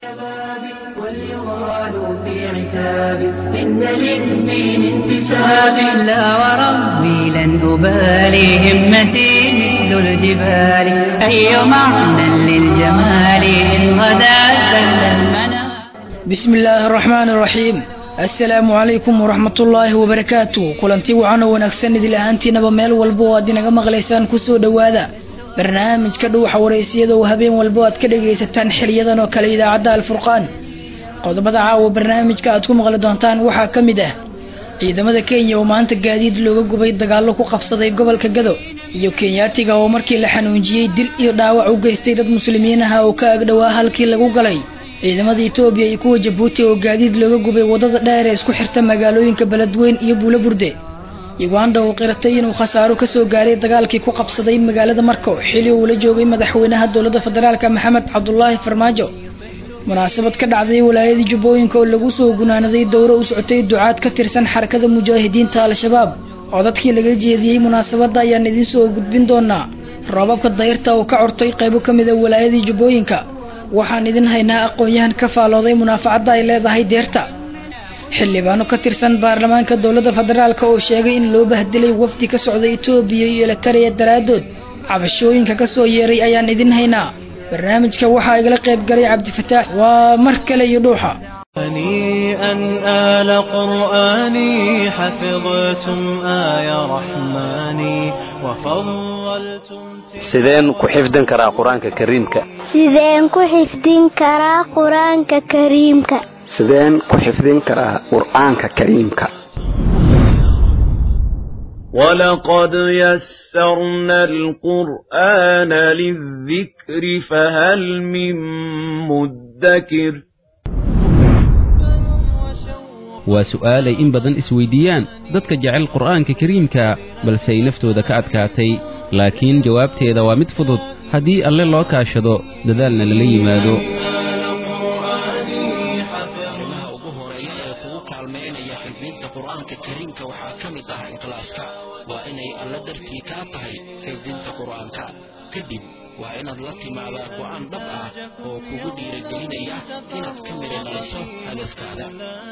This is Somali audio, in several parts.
الشباب وليغال في عتاب إن للدين انتساب لا وربي لن أبالي همتي مثل الجبال أي معنى للجمال إن غدا زل المنى بسم الله الرحمن الرحيم assalaamu calaykum waraxmat ullaahi wabarakaatu kulanti wacan oo wanaagsan idil ahaantiinaba meel walba oo aad inaga maqlaysaan kusoo dhowaada barnaamijka dhuuxa waraysiyada oo habeen walba aad ka dhagaysataan xiliyadan oo kale idaacadda alfurqaan qodobada caawa barnaamijka aad ku maqli doontaan waxaa ka mid ah ciidamada kenya oo maanta gaadiid looga gubay dagaallo ku qabsaday gobolka gado iyo kenyaatiga oo markii la xanuunjiyey dil iyo dhaawac u geystay dad muslimiin aha oo ka agdhowaa halkii lagu galay ciidamada etoobiya iyo kuwa jabuuti oo gaadiid looga gubay waddada dheer ee isku xirta magaalooyinka beledweyn iyo buulo burde uganda oo qiratay inuu khasaaro kasoo gaaray dagaalkii ku qabsaday magaalada marko xili uu la joogay madaxweynaha dowladda federaalk maxamed cabdulaahi farmaajo munaasabad ka dhacday walaayadii jubbooyinka oo lagu soo gunaanaday dowro u socotay ducaad ka tirsan xarakada mujaahidiinta al-shabaab codadkii laga jeediyey munaasabadda ayaan idiin soo gudbin doonaa roobabka dayrta oo ka cortay qaybo ka mid a walaayadii jubbooyinka waxaan idin haynaa aqoon-yahan ka faalooday munaafacadda ay leedahay deerta xildhibaano ka tirsan baarlamaanka dowladda federaalk oo sheegay in loo bahdilay wafdi ka socda etoobiya iyo elitareya daraaddood cabashooyinka ka soo yeeray ayaan idin haynaa barnaamijka waxaa igala qayb galay cabdifataax waa mar kale iyo dhuuxa هنيئا آل قرآني حفظتم آي رحماني وفضلتم sideen ku xifdin karaa qur-aanka kariimka sideen ku xifdin karaa qur-aanka kariimka sideen ku xifdin karaa qur'aanka kariimka ولقد يسرنا القرآن للذكر فهل من مدكر waa su'aalay in badan isweyddiiyaan dadka jecel qur'aanka kariimka balse ay naftooda ka adkaatay laakiin jawaabteeda waa mid fudud haddii alle loo kaashado dadaalna lala yimaado arrimaha ugu horeeya ee kugu kaalmaynaya xifdinta qur'aanka kariimka waxaa ka mid ah ikhlaaska waa inay alla dartii kaa tahay xifdinta qur'aanka kadib waa inaad la timaadaa go'aan dhab ah oo kugu dhiiragelinaya inaad ka midhanayso hadafkaada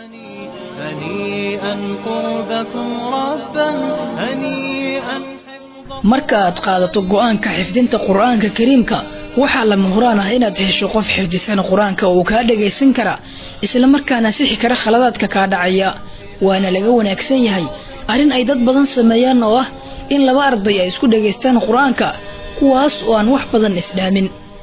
هنيئا قربكم ربا هنيئا marka aad qaadato go'aanka xifdinta qur'aanka kariimka waxaa lama huraan ah inaad hesho qof xifdisan qur-aanka uu kaa dhagaysan kara isla markaana sixi kara khaladaadka kaa dhacaya waana laga wanaagsan yahay arrin ay dad badan sameeyaan oo ah in laba arday ay isku dhagaystaan qur-aanka kuwaas oo aan wax badan isdhaamin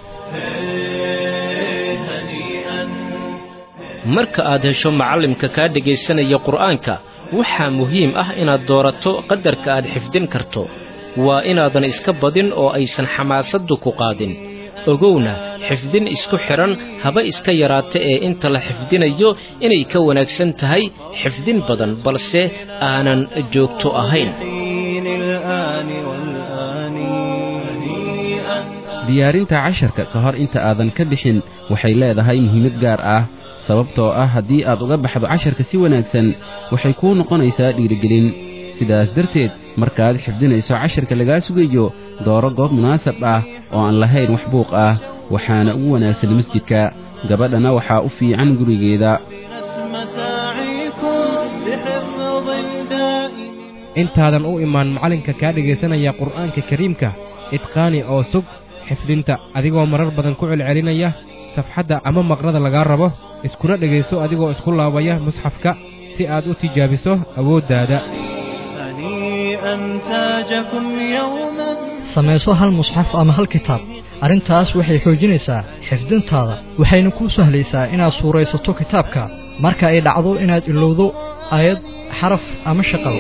marka aad hesho macallimka kaa dhegaysanaya qur'aanka waxaa muhiim ah inaad doorato qadarka aad xifdin karto waa inaadan iska badin oo aysan xamaasaddu ku qaadin ogowna xifdin isku xidhan haba iska yaraata ee inta la xifdinayo inay ka wanaagsan tahay xifdin badan balse aanan joogto ahayn حين الآن والآن هنيئا diyaarinta casharka ka hor inta aadan ka bixin waxay leedahay muhiimad gaar ah sababtoo ah haddii aad uga baxdo casharka si wanaagsan waxay kuu noqonaysaa dhiirigelin sidaas darteed markaad xifdinayso casharka lagaa sugayo dooro goob munaasab ah oo aan lahayn wax buuq ah waxaana ugu wanaagsan masjidka gabadhana waxaa u fiican gurigeeda مساعيكم لحفظ دائم intaadan u imaan macallinka kaa dhegaysanaya qur'aanka kariimka idqaani oo sug xifdinta adigoo marar badan ku celcelinaya safxadda ama maqrada lagaa rabo iskuna dhegayso adigoo isku laabaya musxafka si aad u tijaabiso awooddaada هنيئا تاجكم يوما samayso hal musxaf ama hal kitaab arrintaas waxay xoojinaysaa xifdintaada waxayna kuu sahlaysaa inaad suuraysato kitaabka marka ay dhacdo inaad ilowdo aayad xaraf ama shaqado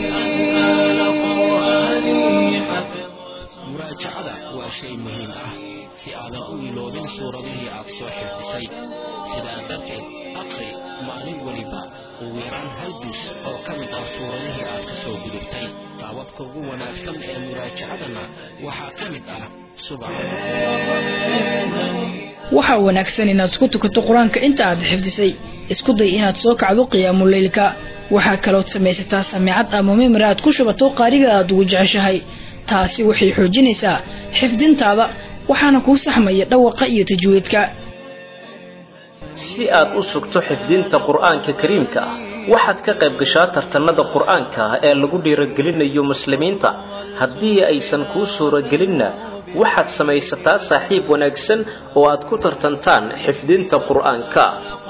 muraajacada waa shay muhiim ah si aadan u iloobin suuradihii aad soo xifdisay sidaa darteed aqri maalin weliba ugu yaraan hal dus oo ka mid ah suuradihii aad ka soo gudubtay qaababka ugu wanaagsan ee muraajacadana waxaa ka mid ah subax waxaa wanaagsan inaad isku tukato qur-aanka inta aad xifdisay isku day inaad soo kacdo qiyaamuleylka waxaa kalood samaysataa samiicad ama mimri aad ku shubato qaariga aad ugu jeceshahay taasi waxay xoojinaysaa xifdintaada waxaana kuu saxmaya dhawaqa iyo tajwiidka si aad u sugto xifdinta qur'aanka kariimka ah waxaad ka qayb gashaa tartanada qur'aanka ah ee lagu dhiiragelinayo muslimiinta haddii aysan kuu suuragelinna waxaad samaysataa saaxiib wanaagsan oo aad ku tartantaan xifdinta qur'aanka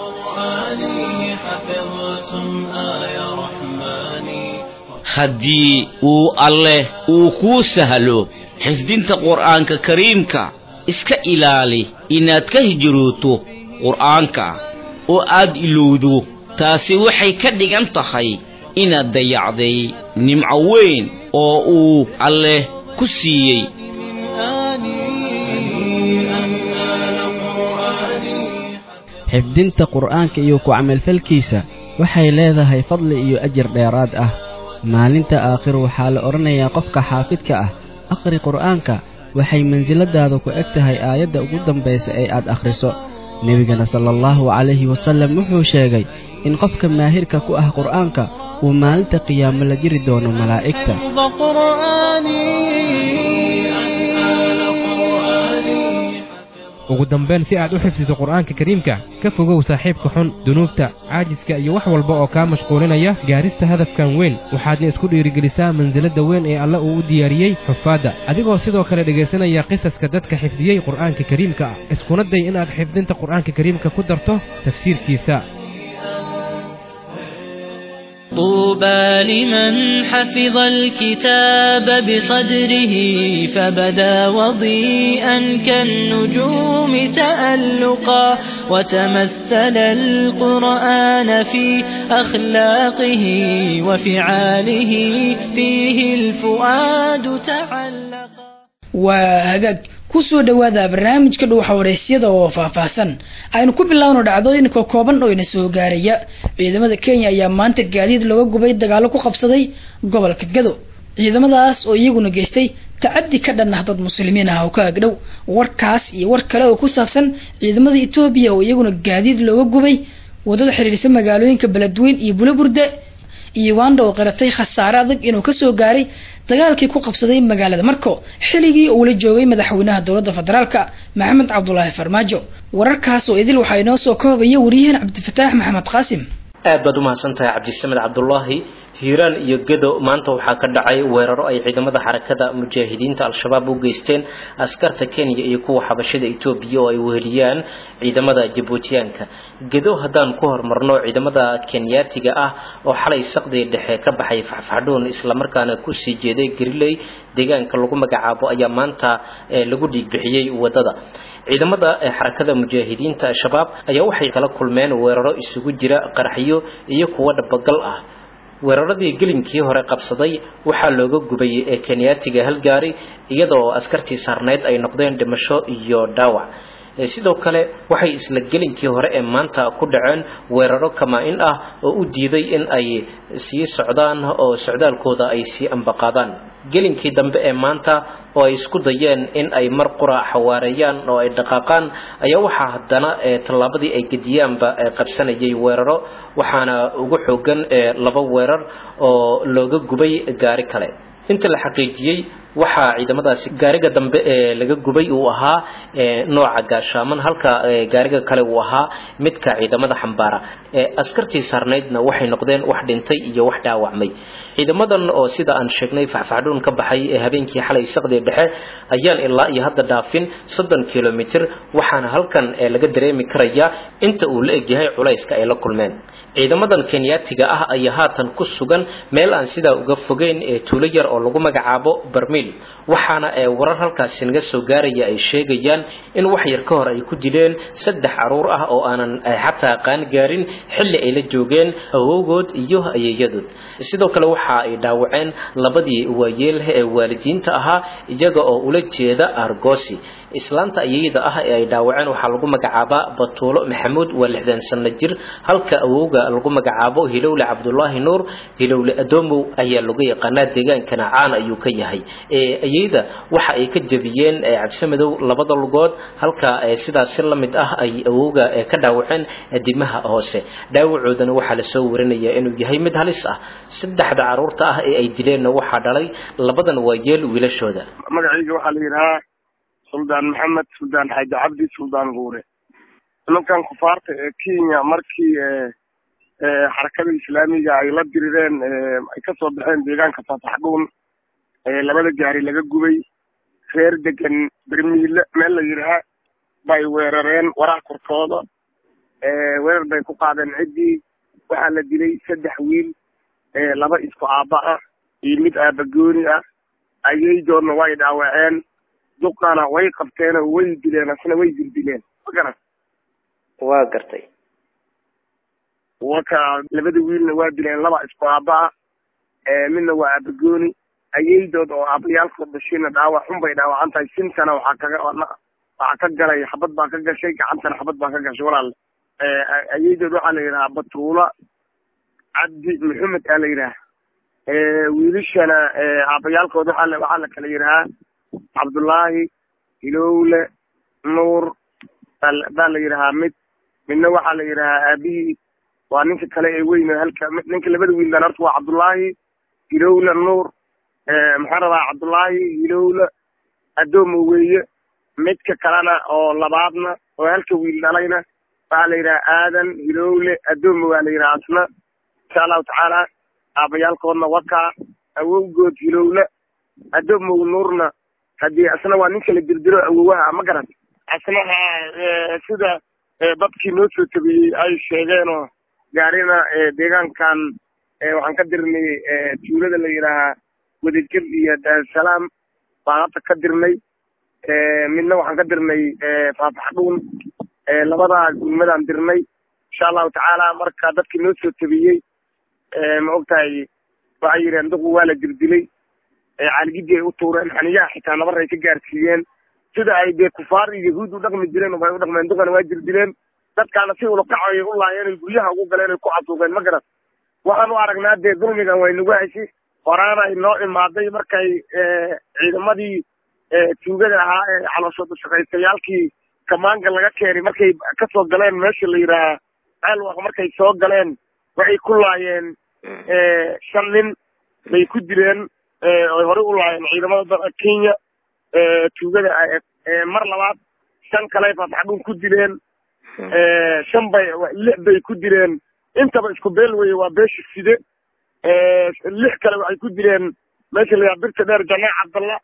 haddii uu alleh uu kuu sahlo xifdinta qur'aanka kariimka iska ilaali inaad ka hijrooto qur'aanka oo aad ilowdo taasi waxay ka dhigan tahay inaad dayacday nimco weyn oo uu alleh ku siiyey xifdinta qur'aanka iyo ku camalfalkiisa waxay leedahay fadli iyo ajir dheeraad ah maalinta aakhir waxaa la odhanayaa qofka xaafidka ah aqri qur'aanka waxay mansiladaada ku eg tahay aayadda ugu dambaysa ee aad akhriso nebigana sala allahu calayhi wasallam wuxuu sheegay in qofka maahirka ku ah qur'aanka uu maalinta qiyaamo la jiri doono malaa'igta ugu dambayn si aad u xifdiso qur'aanka kariimka ka fogow saaxiibka xun dunuubta caajiska iyo wax walba oo kaa mashquulinaya gaarista hadafkan weyn waxaadna isku dhiirigelisaa mansilada weyn ee alle uu u diyaariyey xufaadda adigoo sidoo kale dhegaysanaya qisaska dadka xifdiyey qur'aanka kariimka ah iskuna day inaad xifdinta qur'aanka kariimka ku darto tafsiirkiisa طوبى لمن حفظ الكتاب بصدره فبدا وضيئا كالنجوم تألقا وتمثل القرآن في أخلاقه وفعاله فيه الفؤاد تعلقا وهجاج kusoo dhowaada barnaamijka dhuuxa waraysyada oo faahfaahsan aynu ku bilaawno dhacdooyinka kooban oo ina soo gaaraya ciidamada kenya ayaa maanta gaadiid looga gubay dagaalo ku qabsaday gobolka gado ciidamadaas oo iyaguna geystay tacadi ka dhan ah dad muslimiin ah oo ka agdhow warkaas iyo war kale oo ku saabsan ciidamada etoobiya oo iyaguna gaadiid looga gubay wadada xiriirisa magaalooyinka beledweyn iyo bulaburde iyo uganda oo qiratay khasaare adag inuu kasoo gaaray dagaalkii ku qabsaday magaalada marko xilligii uu la joogay madaxweynaha dowladda federaalka maxamed cabdulaahi farmaajo wararkaas oo idil waxaa inoo soo koobaya waryahan cabdifataax maxamed qaasim aad baad umahadsantahay cabdisamed cabdulaahi hiiraan iyo gedo maanta waxaa ka dhacay weeraro ay ciidamada xarakada mujaahidiinta al-shabaab u geysteen askarta kenya iyo kuwa xabashada etoobiya oo ay weheliyaan ciidamada jabuutiyaanka gedo haddaan ku hormarno ciidamada kenyaatiga ah oo xalay saqdii dhexe ka baxay faxfaxdhuun islamarkaana kusii jeeday gariley deegaanka lagu magacaabo ayaa maanta lagu dhiigbixiyey wadada ciidamada xarakada mujaahidiinta al-shabaab ayaa waxay kala kulmeen weeraro isugu jira qaraxyo iyo kuwo dhabagal ah weeraradii gelinkii hore qabsaday waxaa looga gubay ee kenyaatiga halgaari iyadoo askartii saarneyd ay noqdeen dhimasho iyo dhaawac sidoo kale waxay isla gelinkii hore ee maanta ku dhaceen weeraro kamaa-in ah oo u diiday in ay sii socdaan oo socdaalkooda ay sii ambaqaadaan gelinkii dambe ee maanta oo ay isku dayeen in ay mar qura xawaareeyaan oo ay dhaqaaqaan ayaa waxaa haddana tallaabadii ay gediyaanba qabsanayay weeraro waxaana ugu xoogan laba weerar oo looga gubay gaari kale inta la xaqiijiyey waxaa ciidamadaasi gaariga dambe ee laga gubay uu ahaa nooca gaashaaman halka gaariga kale uu ahaa midka ciidamada xambaara askartii saarnaydna waxay noqdeen wax dhintay iyo wax dhaawacmay ciidamadan oo sida aan sheegnay faxfaxdhuun ka baxay ee habeenkii xalay saqdii dhexe ayaan ilaa iyo hadda dhaafin soddon kilomitir waxaana halkan laga dareemi karayaa inta uu la egyahay culayska ay la kulmeen ciidamadan kenyaatiga ah ayaa haatan ku sugan meel aan sidaa uga fogeyn ee tuulo yar oo lagu magacaabo barmiil waxaana ee warar halkaasi naga soo gaaraya ay sheegayaan in wax yar ka hor ay ku dileen saddex caruur ah oo aanan xataa qaan gaarin xilli ay la joogeen awowgood iyo ayeeyadood sidoo kale waxa ay dhaawaceen labadii waayeelh ee waalidiinta ahaa iyaga oo ula jeeda argosi islaanta ayayda ah ee ay dhaawaceen waxaa lagu magacaabaa batuulo maxamuud waa lixdan sanno jir halka awowga lagu magacaabo hilowle cabdulaahi nuur hilowle adoomow ayaa lagu yaqaanaa deegaankana caan ayuu ka yahay ayayda waxa ay ka jebiyeen cabsamadow labada lugood halka sidaas si la mid ah ay awowga ka dhaawaceen dimaha hoose dhaawacoodana waxaa lasoo warinaya inuu yahay mid halis ah saddexda caruurta ah ee ay dileenna waxaa dhalay labadan waayeel wiilashooda magacayga waxaa la yidhahaa suldaan maxamed suldaan xaaji cabdi suldaan guure nimankan kufaarta ee kenya markii xarakada islaamiga ay la dirireen ay kasoo baxeen deegaanka faataxdhuun labada gaari laga gubay reer degan bermiile meel la yidhaha bay weerareen waraha korkooda weerar bay ku qaadeen ciddii waxaa la dilay saddex wiil laba isku aabba ah iyo mid aabagooni ah ayaydoodna way dhaawaceen duqana way qabteen oo way dileen asna way dildileen ma garan waa gartay waka labada wiilna waa dileen laba isku aabba ah midna waa aabagooni ayaydood oo aabayaalkood dhashayna dhaawac xun bay dhaawacan tahay sintana waxaa kaga waxaa ka galay xabad baa ka gashay gacantana xabad baa ka gashay walaal ayaydood waxaa la yidhahaa batuula cabdi maxamed aa la yidhaha wiilashana aabayaalkood waxaa la waxaa la kala yidhahaa cabdullaahi hilowle nuur baa la yidhahaa mid midna waxaa la yidhahaa aabihii waa ninka kale ee weyn halka ninka labada wiildan horta waa cabdullaahi hilowle nuur maxaan rabaa cabdullaahi hilowle addoomo weeye midka kalena oo labaadna oo halka wiil dhalayna waxaa la yidhaha aadan hilowle addoomo waa la yidhaha asna insha allahu tacaala aabayaalkoodna wakaa awowgood hilowle addoomow nuurna haddii asna waa ninka la dirdiro awowaha ma garan asnaha sida dadkii noo soo tabiyey ay sheegeenoo gaarina deegaankan waxaan ka dirnay tuulada la yidhaahaa wadajir iyo daarusalaam baan hadda ka dirnay midna waxaan ka dirnay faataxdhuun labadaa gulmadaan dirnay insha allahu tacaala marka dadkii noo soo tabiyey ma ogtahay waxay yidheen duqu waa la dirdilay caaligidii ay u tuureen xaniyaha xitaa nabar ay ka gaarsiiyeen sida ay dee kufaar iyo yahuud u dhaqmi jireen bay u dhaqmeen duqana waa dirdileen dadkaana si ulakacoy u laayeen ay guryaha ugu galeen ay ku casuuqeen ma garan waxaan u aragnaa dee dulmigan way nagu heshi horaana ay noo imaaday markay ciidamadii tuugada ahaa ee calooshooda shaqaystayaalkii kamaanga laga keenay markay kasoo galeen meesha la yidhaahaa ceelwaq markay soo galeen waxay ku laayeen shan nin bay ku dileen oy horey u laayeen ciidamada kenya tuugada mar labaad shan kale faataxdhuun ku dileen shan bay lix bay ku dileen intaba isku beel weye waa beesha side lix kale waxay ku dileen meesha la yaha birta dheer janaac cabdalla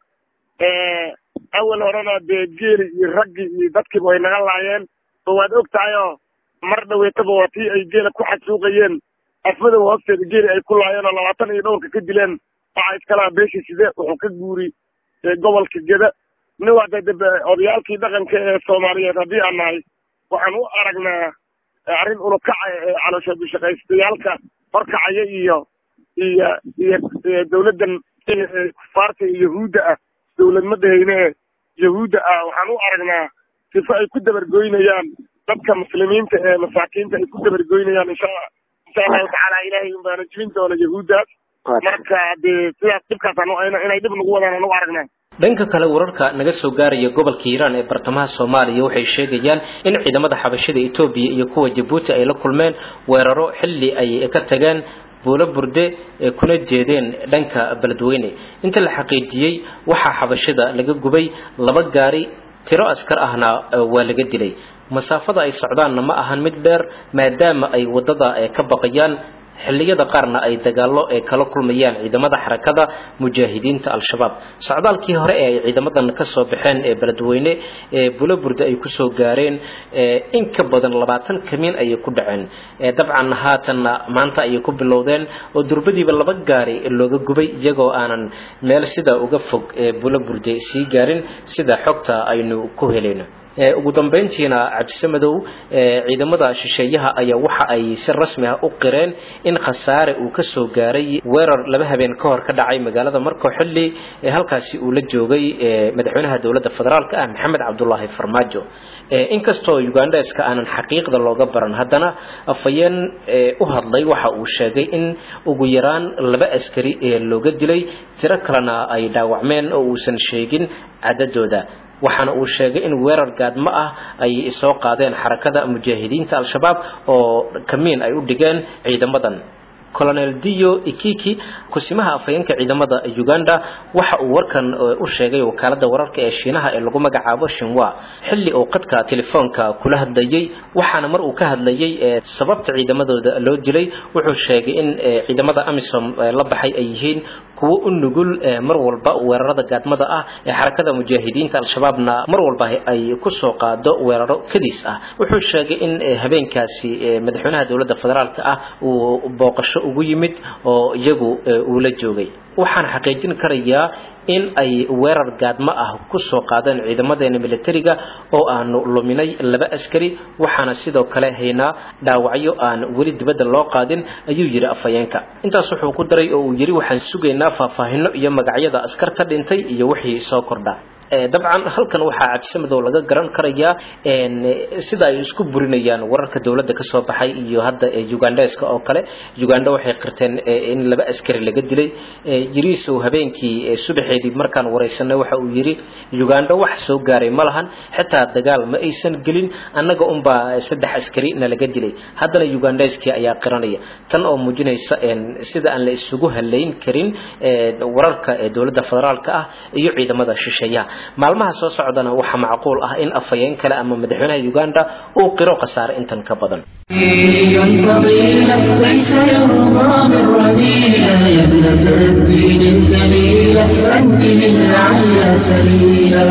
awal horena dee geeli iyo raggi iyo dadkiiba way naga laayeen oo waad og tahay oo mar dhaweetaba waa tii ay geela ku xasuuqayeen afmadow hoosteeda geeli ay ku laayeen oo labaatan iyo dhowrka ka dileen waxaa iskalaha beesha side wuxuu ka guuri gobolka geda nin waa de odayaalkii dhaqanka ee soomaaliyeed haddii aan nahay waxaan u aragnaa arrin ulukaca ee calooshooda shaqaystayaalka horkacaya iyo iyo iyo dawladdan kufaarta iyo yahuudda ah dawladmadahayne ee yahuudda ah waxaan u aragnaa sifo ay ku dabargoynayaan dadka muslimiinta ee masaakiinta ay ku dabargoynayaan insha insha allahu tacaala ilaahay unbaana jibin doona yahuuddaas marka dee sidaas dhibkaasaan inay dhib nagu wadaan aan u aragnaa dhanka kale wararka naga soo gaaraya gobolka hiiraan ee bartamaha soomaaliya waxay sheegayaan in ciidamada xabashada etoobiya iyo kuwa jabuuti ay la kulmeen weeraro xilli ay ka tageen buulo burde ee kuna jeedeen dhanka beledweyne inta la xaqiijiyey waxaa xabashada laga gubay laba gaari tiro askar ahna waa laga dilay masaafada ay socdaanna ma ahan mid dheer maadaama ay waddada ka baqayaan xilliyada qaarna ay dagaallo ee kala kulmayaan ciidamada xarakada mujaahidiinta al-shabaab socdaalkii hore ee ay ciidamadan ka soo baxeen ee beledweyne ee bulaburde ay kusoo gaareen in ka badan labaatan kamiin ayay ku dhaceen dabcan haatanna maanta ayay ku bilowdeen oo durbadiiba laba gaari looga gubay iyagoo aanan meel sidaa uga fog ee bulaburde sii gaarin sida xogta aynu ku helayno ugu dambeyntiina cabdisamadow ciidamada shisheeyaha ayaa waxa ay si rasmi ah u qireen in khasaare uu ka soo gaaray weerar laba habeen ka hor ka dhacay magaalada marko xilli halkaasi uu la joogay madaxweynaha dowladda federaalka ah maxamed cabdulaahi farmaajo inkastoo ugandeska aanan xaqiiqda looga baran haddana afhayeen u hadlay waxa uu sheegay in ugu yaraan laba askari looga dilay tiro kalena ay dhaawacmeen oo uusan sheegin cadadooda waxaana uu sheegay in weerar gaadmo ah ay soo qaadeen xarakada mujaahidiinta al-shabaab oo kamiin ay u dhigeen ciidamadan colonel dio ikiki kusimaha afhayeenka ciidamada uganda waxa uu warkan u sheegay wakaalada wararka ee shiinaha ee lagu magacaabo shinwa xilli uu qadka telefoonka kula hadlayay waxaana mar uu ka hadlayay sababta ciidamadooda loo dilay wuxuu sheegay in ciidamada amisom la baxay ay yihiin kuwo u nugul mar walba weerarada gaadmada ah ee xarakada mujaahidiinta al-shabaabna mar walba ay kusoo qaado weeraro kadiis ah wuxuu sheegay in habeenkaasi madaxweynaha dowladda federaalka ah uu booqasho ugu yimid oo iyagu uu la joogay waxaan xaqiijin karayaa in ay weerar gaadmo ah ku soo qaadeen ciidamadeena militariga oo aanu luminay laba askari waxaana sidoo kale haynaa dhaawacyo aan weli dibadda loo qaadin ayuu yidhi afhayeenka intaas wuxuu ku daray oo uu yidhi waxaan sugaynaa faahfaahinno iyo magacyada askar ka dhintay iyo wixii soo kordha dabcan halkan waxaa cabsimadow laga garan karayaa sida ay isku burinayaan wararka dowladda ka soo baxay iyo hadda ugandeska oo kale uganda waxay qirteen in laba askari laga dilay yiriisow habeenkii subaxeedii markaan waraysanay waxa uu yidhi uganda wax soo gaaray ma lahan xitaa dagaal ma aysan gelin annaga unbaa saddex askari nalaga dilay haddana ugandeskii ayaa qiranaya tan oo muujinaysa sida aan la isugu halayn karin wararka dowladda federaalka ah iyo ciidamada shisheeyaha maalmaha soo socdana waxaa macquul ah in afhayeen kale ama madaxweynaha uganda uu qiro khasaare intan ka badan ليس يرضى من رذيلة يا ابنة الدين الجميلة أنت من على سبيلا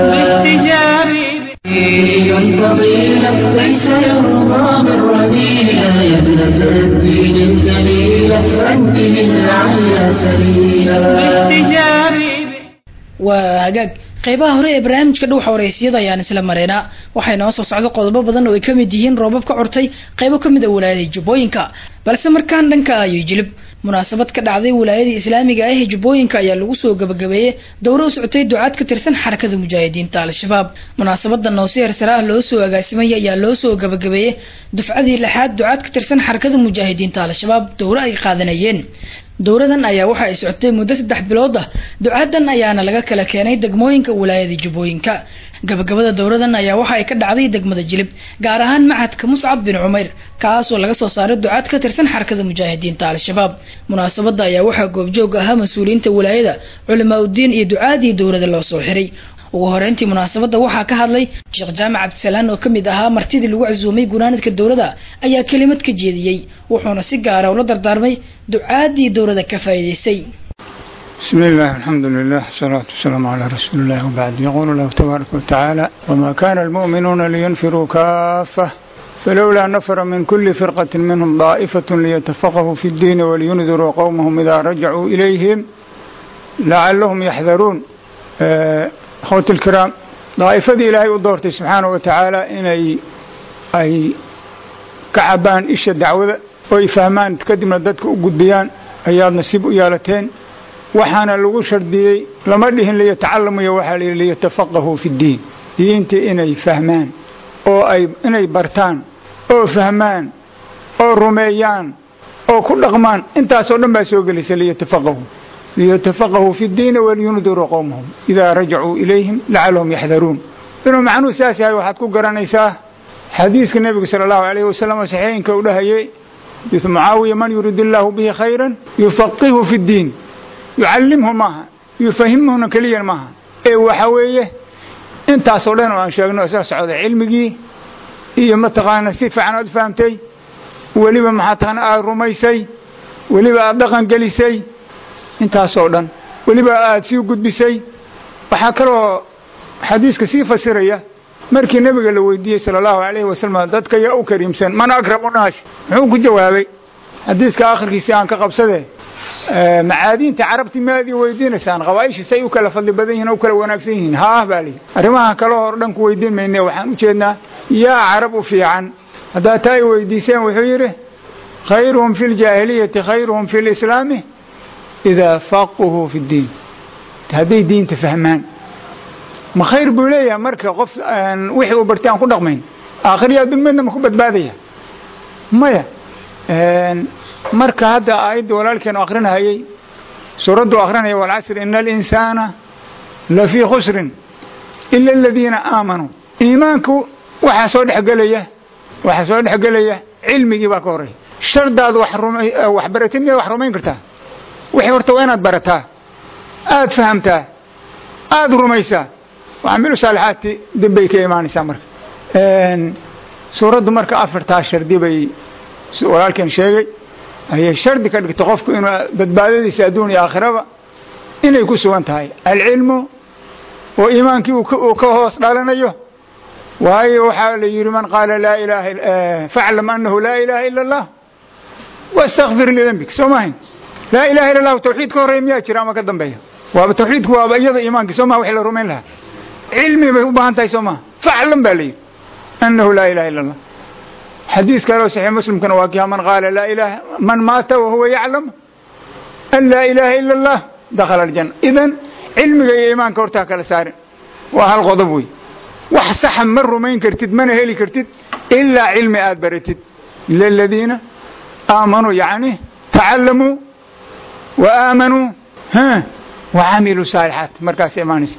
فضيلة ليس يرضى من رذيلة يا ابنة الدين الجميلة أنت من على سبيلا waa hagaag qaybaha hore ee barnaamijka dhuuxa waraysyada ayaan isla mareynaa waxay noo soo socdo qodobo badan oo ay ka mid yihiin roobab ka curtay qaybo ka mid a walaayada jubbooyinka balse markaan dhanka ayo jilib munaasabad ka dhacday walaayada islaamiga ah ee jubbooyinka ayaa lagu soo gabagabeeyey dowro u socotay ducaad ka tirsan xarakada mujaahidiinta al-shabaab munaasabadan oo si hersare ah loo soo agaasimay ayaa loo soo gabagabeeyey dufcadii lixaad ducaad ka tirsan xarakada mujaahidiinta al-shabaab dowro ay qaadanayeen dowradan ayaa waxa ay socotay muddo saddex bilood ah ducaadan ayaana laga kala keenay degmooyinka walaayada jubbooyinka gabagabada dowradan ayaa waxa ay ka dhacday degmada jilib gaar ahaan macadka muscab bin cumayr kaasoo laga soo saaray ducaad ka tirsan xarakada mujaahidiinta al-shabaab munaasabada ayaa waxaa goobjoog ahaa mas-uuliyiinta walaayada culamaa uddiin iyo ducaadii dowrada loo soo xiray ugu horeyntii munaasabada waxaa ka hadlay sheekh jaamac cabdisalaan oo kamid ahaa martidii lagu casuumay gunaanadka dowlada ayaa kelimad ka jeediyey wuxuuna si gaara ula dardaarmay ducaadii dowlada ka faa'iidaystay بسم الله الحمد لله والصلاة والسلام على رسول الله وبعد يقول الله تبارك وتعالى وما كان المؤمنون لينفروا كافة فلولا نفر من كل فرقة منهم ضائفة ليتفقهوا في الدين ولينذروا قومهم إذا رجعوا إليهم لعلهم يحذرون أخوتي الكرام ضائفدii ilaahay u doortay subxaanaه wa tacaala inay ay ka cabaan isha dacwada oo ay fahmaan kadibna dadka u gudbiyaan ayaad nasiib u yeelateen waxaana lagu shardiyey lama dhihin liyatacalamuyo waxaa la yidhi liyatafaqahuu fi ddiin diinta inay fahmaan oo ay inay bartaan oo fahmaan oo rumeeyaan oo ku dhaqmaan intaasoo dhan baa soo gelaysa liyatafaqahuu liyatafaqahuu fi ddiini waliyundiruu qowmahum idaa rajacuu ilayhim lacalahum yaxdaruun inuu macnuhu saas yahay waxaad ku garanaysaa xadiiska nebiga sala allahu alayhi wasalam oo saxiixinka u dhahayay xadiisu mucaawiya man yurid illaahu bihi khayran yufaqihu fi ddiin yucallimhu maaha yufahimhuna keliyan maaha ee waxa weeye intaasoo dhan oo aan sheegno isa socda cilmigii iyo mataqaana si fiican aad fahamtay weliba maxaa taqaana aada rumaysay weliba aada dhaqan gelisay intaasoo dhan weliba aada sii gudbisay waxaa kaloo xadiiska sii fasiraya markii nebiga la weydiiyey sala allahu alayhi wasalam dadka yaa u kariimsan man akramu naas muxuu ku jawaabay xadiiska akhirkiisi aan ka qabsade macaadiinta carabti maad ii weydiinaysaan qabaaisha say u kala fadli badan yihin o u kala wanaagsan yihiin haah baa lihi arrimaha kale hor dhan ku weydiin mayne waxaan u jeednaa yaa carab u fiican haddaa taa ay weydiiseen wuxuu yidhi khayruhum fi ljaahiliyati khayruhum fi lislaami idaa faquhuu fi ddiin hadday diinta fahmaan ma khayr buu leeyahay marka qof wixii uu bartay aan ku dhaqmayn aakhiriya dulmeedna ma ku badbaadaya maya marka hadda aayadda walaalkeenu akrinahayey suuraddu akrinaya walcasri ina alinsaana lafii khusrin ila aladiina aamanuu iimaanku waxaa soo dhexgelaya waxaa soo dhexgelaya cilmigii baa ka horreeya shardaad wax ruma- wax baratid miyaad wax rumayn kartaa wixii horta waa inaad barataa aad fahamtaa aad rumaysaa waxamilu saalixaati dib bay ka imaanaysaa marka suuraddu marka afartaa shardi bay walaalkeen sheegay ayay shardi ka dhigtay qofku inuu badbaadadiisa adduun iyo aakhiraba inay ku sugan tahay alcilmu oo iimaankii uu ka- uu ka hoos dhalanayo waayo waxaa la yidhi man qaala laa ilaaha faclam annahu laa ilaaha ila allah wastakfir lidembik soo maahayn laa ilaha illa allahu tawxiid ka horreeya miyaa jira ama ka dambeeya waaba tawxiidku waaba iyada iimaankii soo maha wixii la rumayn lahaa cilmi bay u baahan tahay soo maha faclam baa la yidhi annahu laa ilaha illa allah xadiis kale oo saxiix muslimkana waa kiha man qaala laa ilaha man maata wahuwa yaclam an laa ilaaha ila allah dakhala aljanna idan cilmiga iyo iimaanka hortaa kala saarin waa hal qodob wey wax saxa ma rumayn kartid mana heli kartid ilaa cilmi aad baratid ila aladiina aamanuu yacni tacallamuu wa aamanuu ha wa camiluu saalixaat markaas imaanaysa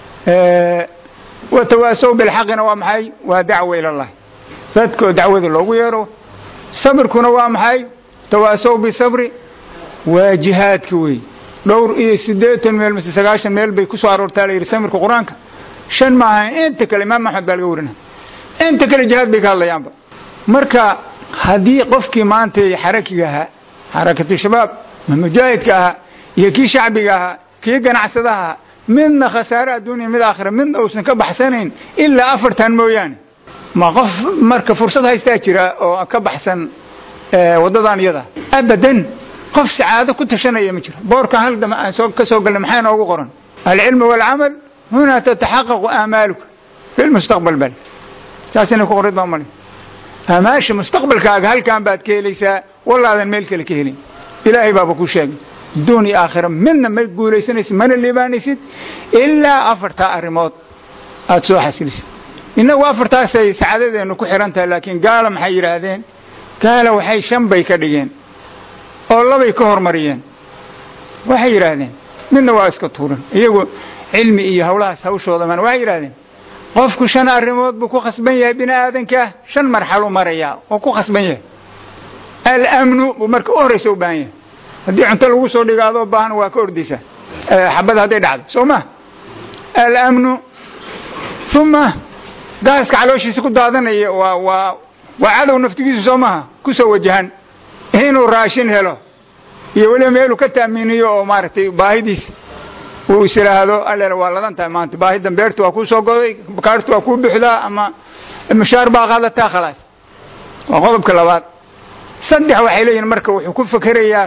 watawaasow bilxaqina waa maxay waa dacwa ila allah dadka oo dacwada loogu yeero sabirkuna waa maxay tawaasow bisabri waa jihaadka wey dhowr iyo siddeetan meel mise sagaashan meel bay ku soo aroortaa la yidhi samirka qur-aanka shan ma ahayn inta kale imaam axmed baa laga warinaya inta kale jihaad bay ka hadlayaanba marka haddii qofkii maanta xarakiga ahaa xarakatu shabaab ma mujaahidka ahaa iyo kii shacbiga ahaa kii ganacsadaha ahaa midna khasaare adduuniya mid aakhira midna uusan ka baxsanayn ilaa afartan mooyaane ma qof marka fursad haystaa jira oo ka baxsan waddadan iyada abadan qof sacaado ku tashanaya ma jiro boorkan hal dama aan soo ka soo galnay maxaa inoogu qoran alcilmu waalcamal hunaa tataxaqaqu aamaaluka fi lmustaqbal bal saasina ku qorid baa mali amaasha mustaqbalkaaga halkan baad ka helaysaa wallaadan meel kale ka helin ilaahay baaba ku sheegay adduun iyo aakhira midna ma guulaysanaysid mana liibaanaysid ilaa afartaa arrimood aada soo xasilisid innagu afartaasay sacaadadeennu ku xihan tahay laakiin gaala maxay yidhaahdeen gaala waxay shan bay ka dhigeen oo labay ka hormariyeen waxay yidhaahdeen midna waa iska tuuran iyagu cilmi iyo hawlahaas hawshooda man waxay yidhahdeen qofku shan arrimood buu ku khasban yahay bini aadankaa shan marxalu marayaa oo ku khasban yahay alamnu buu marka u horraysa u baahan yahay haddii cunto lagu soo dhigo adoo baahan waa ka ordaysaa xabada hadday dhacdo soo ma alamnu uma gaaska calooshiisa ku daadanaya waa waa waa cadow naftigiisu soo maha ku soo wajahan inuu raashin helo iyo weliba meeluu ka taaminiyo oo maaragtay baahidiisa uu is idhaahdo allele waa ladan tahay maanta baahidan beertu waa kuu soo goday kaartu waa kuu buxdaa ama mushaar baa qaadataa khalaas waa qodobka labaad saddex waxay leeyihin marka wuxuu ku fekerayaa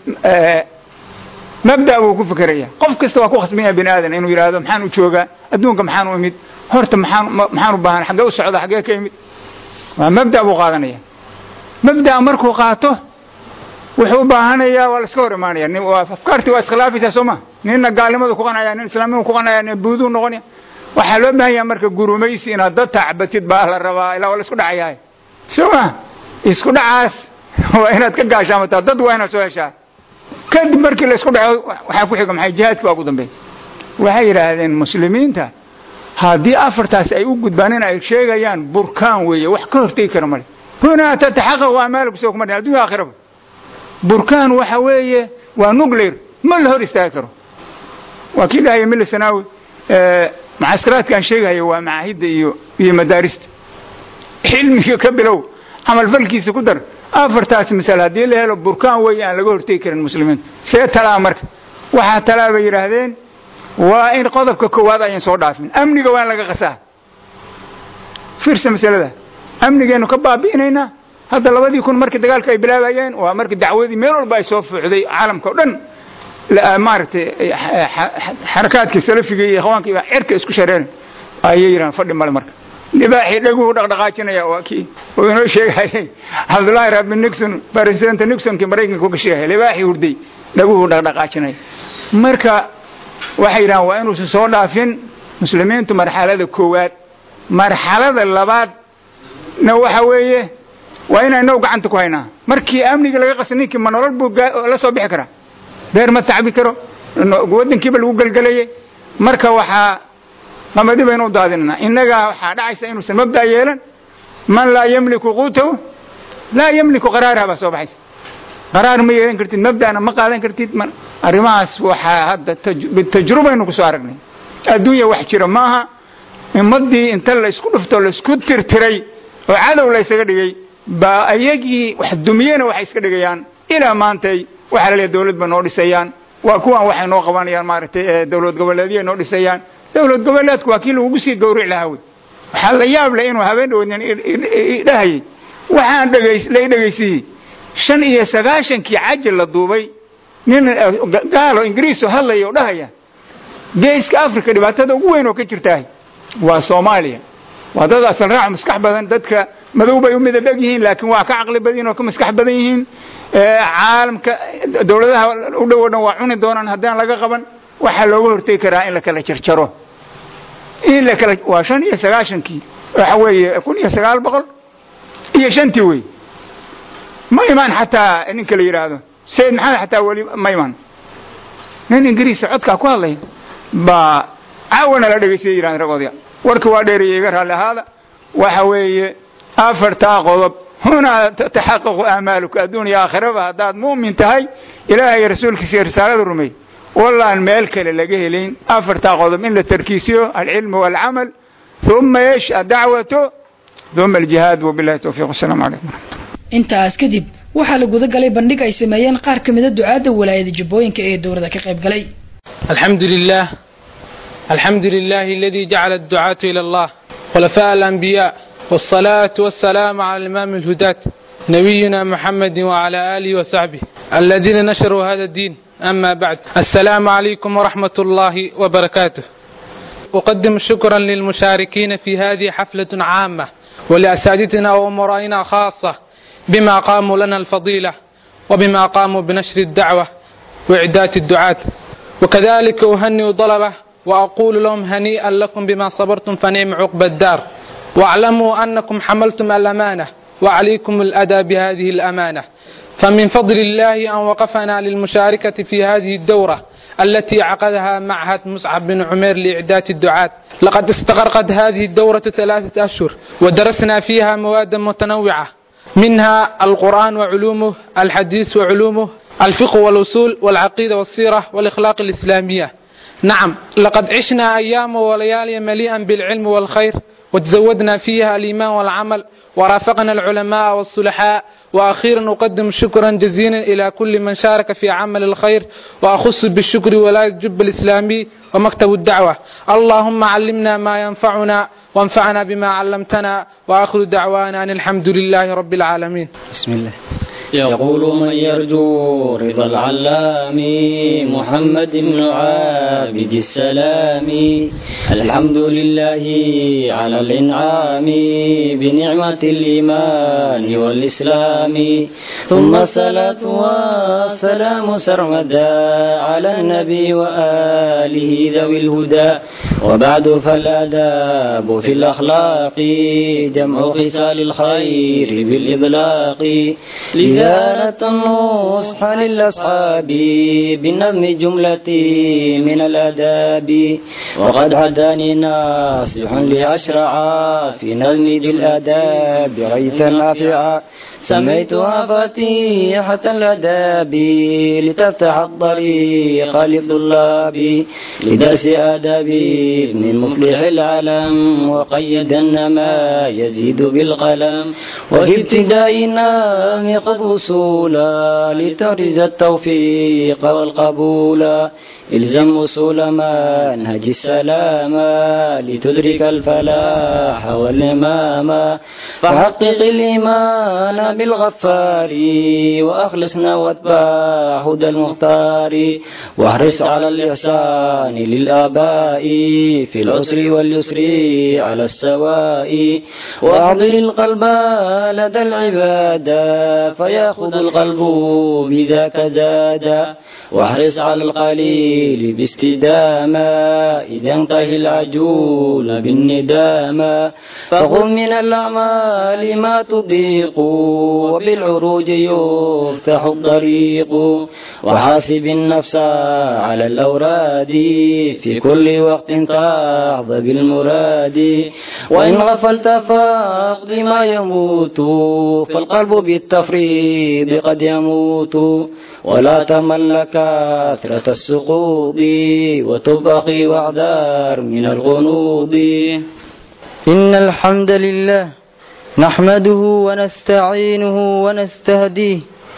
mabda buu ku fekerayaa qof kasta waa ku khasban yahay bini aadan inuu yidhaahdo maxaan u joogaa adduunka maxaan u imid horta maxaan maxaan u baahan xaggee u socda xaggee ka imid waa mabda buu qaadanaya mabdaa markuu qaato wuxuu u baahanayaa waa la iska hor imaanaya afkaartii waa iskhilaafaysaa soo ma ninna gaalnimadu ku qanaya nin islaamnimadu ku qanaya nin buuduu noqonaya waxaa loo baahan yaha marka gurumaysi inaad dad tacbatid baa la rabaa ilaa waa la isku dhacayahay soo ma isku dhacaas waa inaad ka gaashaamataa dad waa inaad soo heshaa kadib markii la isku dhaco waxaa ku xiga maxay jihaadki baa ugu dambeey waxay yidhaahdeen muslimiinta haddii afartaas ay u gudbaan in ay sheegayaan burkaan weeye wax ka hortegi kara male hunaa tataxaqaqu amaaluku soo kuma dhin addunya aakhiraba burkaan waxa weeye waa nuclear ma la hor istaagi karo waa kii dhahaya mila sanaawi mucaskaraadka aan sheegahayo waa macaahidda iyo iyo madaarista cilmiga ka bilow camalfalkiisa ku dar afartaas masale haddii la helo burkaan weeye aan laga hortegi karin muslimiinta see talaa marka waxaa talaa bay yidhaahdeen waa in qodobka koowaad ayan soo dhaafin amniga waa in laga qasaa fiirsa masalada amnigeennu ka baabi'inaynaa hadda labadii kun markii dagaalka ay bilaabayeen waa markii dacwadii meel walba ay soo fuucday caalamka o dhan maaragtay xarakaadka salafiga iyo ikhwaanka iyo cirka isku shareeran ayay yidhahan fadhi male marka libaaxii dhaguhu dhaqdhaqaajinaya waa kii uu inoo sheegayay cabdullaahi rabbi nixon presidenta nixonkii maraykanka uga sheegaya libaaxii hurday dhaguhu dhaqdhaqaajinaya marka waxay yidhahaan waa inuusan soo dhaafin muslimiintu marxalada koowaad marxalada labaad na waxa weeye waa inaynaw gacanta ku haynaa markii amniga laga qasa ninkii ma nolol buu la soo bixi karaa beer ma tacbi karo waddankiiba lagu gelgelayay marka waxaa qamadi baynu u daadinanaa innagaa waxaa dhacaysa inuusan mabda' yeelan man laa yamliku quutahu laa yamliku qaraaraha baa soo baxaysa qaraar ma yeelan kartid mabda'na ma qaadan kartid arrimahaas waxaa hadda bitajrubaynu ku soo aragnay adduunya wax jira maaha ummaddii inta la isku dhufto la isku tirtiray oo cadow la ysaga dhigay baa ayagii wax dumiyena waxay iska dhigayaan ilaa maantay waxaa la leeyahay dawlad ba noo dhisayaan waa kuwan waxay noo qabanayaan maaragtay dawlad goboleedyo noo dhisayaan dawlad goboleedku waa kii lagugu sii gawric lahaa wey waxaa la yaab leh inuu habeen dhawadnin dhahayay waxaan dhegays la dhegaysiiyey shan iyo sagaashankii caji la duubay nin gaalo ingiriiso hadlaya oo dhahaya geeska africa dhibaatada ugu weyn oo ka jirtaah waa soomaaliya waa dad asal raac maskax badan dadka madow bay u midab eg yihiin laakiin waa ka caqli badan oo ka maskax badan yihiin caalamka dawladaha u dhow o dhan waa cuni doonaan haddaan laga qaban waxaa looga hortegi karaa in la kala jarjaro in la kala waa shan iyo sagaashankii waxa weeye kun iyo sagaal boqol iyo shantii wey ma imaan xataa ninka la yidhaahdo sayid maxamed xataa weli ma imaan nin ingiriisa codkaa ku hadlaya baa caawana la dhegaystay yidhahdeen ragoodya warka waa dheereeyey iga raalli ahaada waxa weeye afartaa qodob hunaa taxaqaqu aamaaluka adduuniya aakhiraba haddaad mu'min tahay ilaahay rasuulkiisa iyo risaalada rumey wallaan meel kale laga helayn afartaa qodob in la tarkiisiyo alcilmu waalcamal uma eesh addacwatu uma aljihaad wabillahi towfiiq wasalaamu calaykum waraxmatullah intaas kadib waxaa la guda galay bandhig ay sameeyeen qaar ka mida ducaadda walaayada jubbooyinka ee dowladda ka qayb galay الحمد لله الحمد لله الذي جعل الدعاة إلى الله خلفاء الأنبياء والصلاة والسلام على الإمام الهداة نبينا محمد وعلى آله وصحبه الذين نشروا هذا الدين أما بعد السلام عليكم ورحمة الله وبركاته أقدم شكرا للمشاركين في هذه حفلة عامة ولأساتذتنا وأمرائنا خاصة بما قاموا لنا الفضيلة وبما قاموا بنشر الدعوة وإعداد الدعاة وكذلك أهنئ طلبة وأقول لهم هنيئا لكم بما صبرتم فنعم عقب الدار واعلموا أنكم حملتم الأمانة وعليكم الأداء بهذه الأمانة فمن فضل الله أن وقفنا للمشاركة في هذه الدورة التي عقدها معهد مصعب بن عمير لإعداد الدعاة لقد استغرقت هذه الدورة ثلاثة أشهر ودرسنا فيها مواد متنوعة منها القرآن وعلومه الحديث وعلومه الفقه والأصول والعقيدة والسيرة والإخلاق الإسلامية نعم لقد عشنا أيام وليالي مليئا بالعلم والخير وتزودنا فيها الإيمان والعمل ورافقنا العلماء والصلحاء وأخيرا أقدم شكرا جزيلا إلى كل من شارك في عمل الخير وأخص بالشكر ولاية جب الإسلامي ومكتب الدعوة اللهم علمنا ما ينفعنا وانفعنا بما علمتنا وآخر دعوانا أن الحمد لله رب العالمين بسم الله يقول من يرجو رضا العلام محمد بن عابد السلام الحمد لله على الإنعام بنعمة الإيمان والإسلام ثم الصلاة والسلام سرمدا على النبي وآله ذوي الهدى وبعد فالآداب في الأخلاق جمع خصال الخير بالإطلاق لذارة النصح للأصحاب بالنظم جملة من الآداب وقد هداني ناصح لأشرع في نظم ذي الآداب غيثا نافعا سميتها فتيحة الآداب لتفتح الطريق للطلاب لدرس آداب ابن المفلح العلم وقيدن ما يزيد بالقلم وفي ابتداء النام قد وصولا لتعرز التوفيق والقبول الزم وصول منهج السلامة لتدرك الفلاح والإمام فحقق الإيمان بالغفار وأخلصنا واتباع هدى المختار واحرص على الإحسان للآباء في العسر واليسر على السواء وأحضر القلب لدى العبادة فيأخذ القلب بذاك زادا واحرص على القليل باستدامة إذا انتهي العجول بالندامة فخذ من الأعمال ما تضيق وبالعروج يفتح الطريق وحاسب النفس على الأوراد في كل وقت تحظى بالمراد وإن غفلت فاقض ما يموت فالقلب بالتفريط قد يموت ولا تمل كثرة السقوط وتب أخي واعذر من الغنوض إن الحمد لله نحمده ونستعينه ونستهديه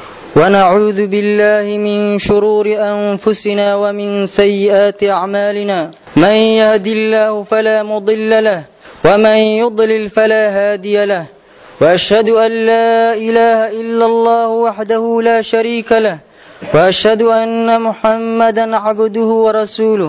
ونعوذ بالله من شرور أنفسنا ومن سيئات أعمالنا من يهد الله فلا مضل له ومن يضلل فلا هادي له وأشهد أن لا إله إلا الله وحده لا شريك له وأشهد أن محمدا عبده ورسوله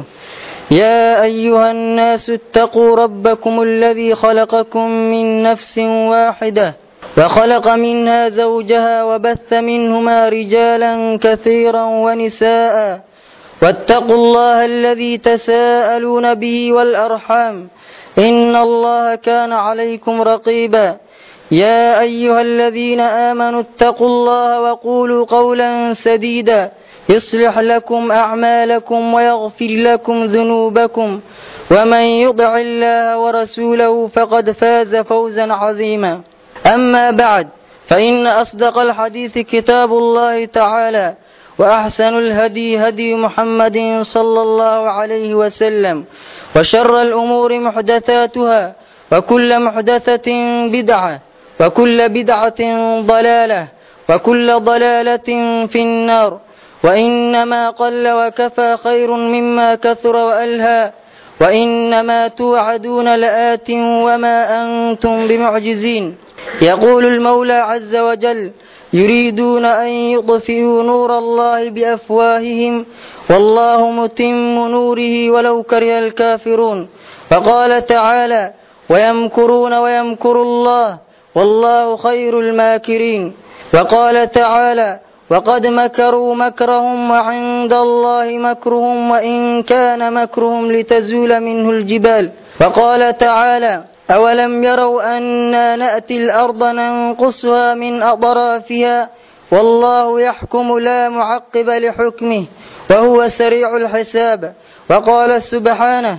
يا أيها الناس اتقوا ربكم الذي خلقكم من نفس واحدة وخلق منها زوجها وبث منهما رجالا كثيرا ونساء واتقوا الله الذي تساءلون به والأرحام إن الله كان عليكم رقيبا يا أيها الذين آمنوا اتقوا الله وقولوا قولا سديدا يصلح لكم أعمالكم ويغفر لكم ذنوبكم ومن يطع الله ورسوله فقد فاز فوزا عظيما أما بعد فإن أصدق الحديث كتاب الله تعالى وأحسن الهدي هدي محمد صلى الله عليه وسلم وشر الأمور محدثاتها وكل محدثة بدعة وكل بدعة ضلالة وكل ضلالة في النار وإنما قل وكفى خير مما كثر وألهى وإنما توعدون لآت وما أنتم بمعجزين يقول المولى عز وجل يريدون أن يطفئوا نور الله بأفواههم والله متم نوره ولو كره الكافرون وقال تعالى ويمكرون ويمكر الله والله خير الماكرين وقال تعالى وقد مكروا مكرهم وعند الله مكرهم وإن كان مكرهم لتزول منه الجبال وقال تعالى أولم يروا أنا نأتي الأرض ننقصها من أطرافها والله يحكم لا معقب لحكمه وهو سريع الحساب وقال سبحانه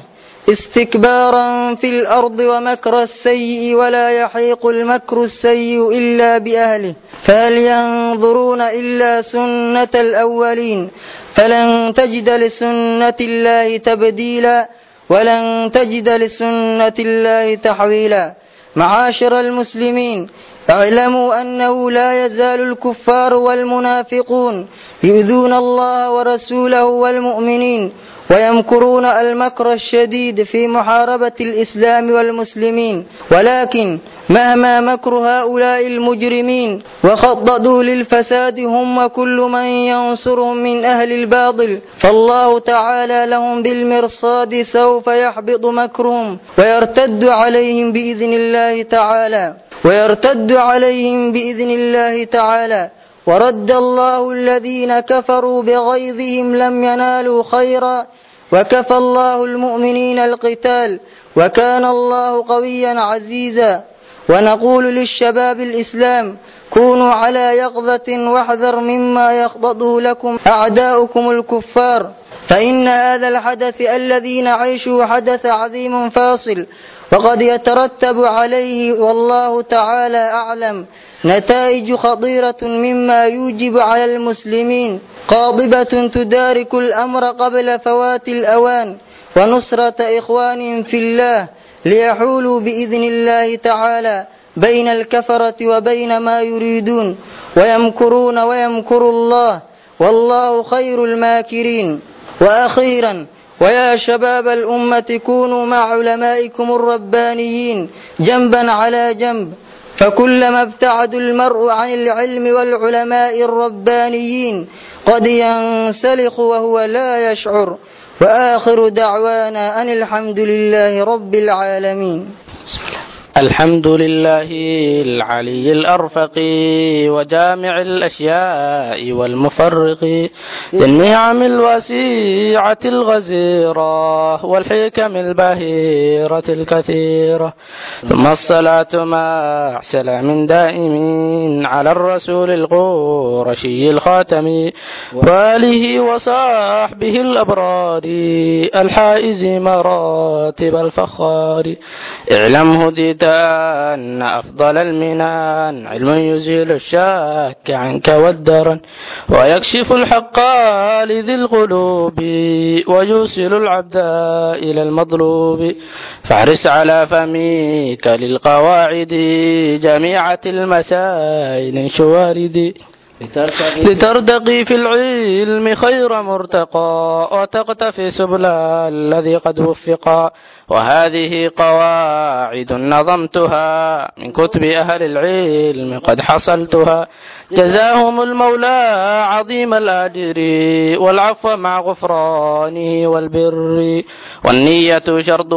استكبارا في الأرض ومكر السيء ولا يحيق المكر السيء إلا بأهله فهل ينظرون إلا سنة الأولين فلن تجد لسنة الله تبديلا ولن تجد لسنة الله تحويلا معاشر المسلمين اعلموا أنه لا يزال الكفار والمنافقون يؤذون الله ورسوله والمؤمنين ويمكرون المكر الشديد في محاربة الإسلام والمسلمين ولكن مهما مكر هؤلاء المجرمين وخططوا للفساد هم وكل من ينصرهم من أهل الباطل فالله تعالى لهم بالمرصاد سوف يحبط مكرهم ويرتد عليهم بإذن الله تعالى ويرتد عليهم بإذن الله تعالى ورد الله الذين كفروا بغيظهم لم ينالوا خيرا وكفى الله المؤمنين القتال وكان الله قويا عزيزا ونقول للشباب الإسلام كونوا على يقظة واحذر مما يخضضه لكم أعداؤكم الكفار فإن هذا الحدث الذي نعيشه حدث عظيم فاصل وقد يترتب عليه والله تعالى أعلم نتائج خطيرة مما يوجب على المسلمين قاضبة تدارك الأمر قبل فوات الأوان ونصرة إخوان في الله ليحولوا بإذن الله تعالى بين الكفرة وبين ما يريدون ويمكرون ويمكر الله والله خير الماكرين وأخيرا ويا شباب الأمة كونوا مع علمائكم الربانيين جنبا على جنب فكلما ابتعد المرء عن العلم والعلماء الربانيين قد ينسلخ وهو لا يشعر وآخر دعوانا أن الحمد لله رب العالمين الحمد لله العلي الأرفق وجامع الأشياء والمفرق ذي النعم الواسعة الغزيرة والحكم البهيرة الكثيرة ثم الصلاة مع سلام دائم على الرسول القرشي الخاتم وآله وصحبه الأبرار الحائز مراتب الفخار اعلم هديت أن أفضل المنان علم يزيل الشك عنك والدرن ويكشف الحق لذي القلوب ويوصل العبد إلى المطلوب فاحرص على فمك للقواعد جميعة المسائل شوارد لترتقي في العلم خير مرتقى وتقتفي سبل الذي قد وفقا وهذه قواعد نظمتها من كتب أهل العلم قد حصلتها جزاهم المولى عظيم الأجر والعفو مع غفرانه والبر والنية شرط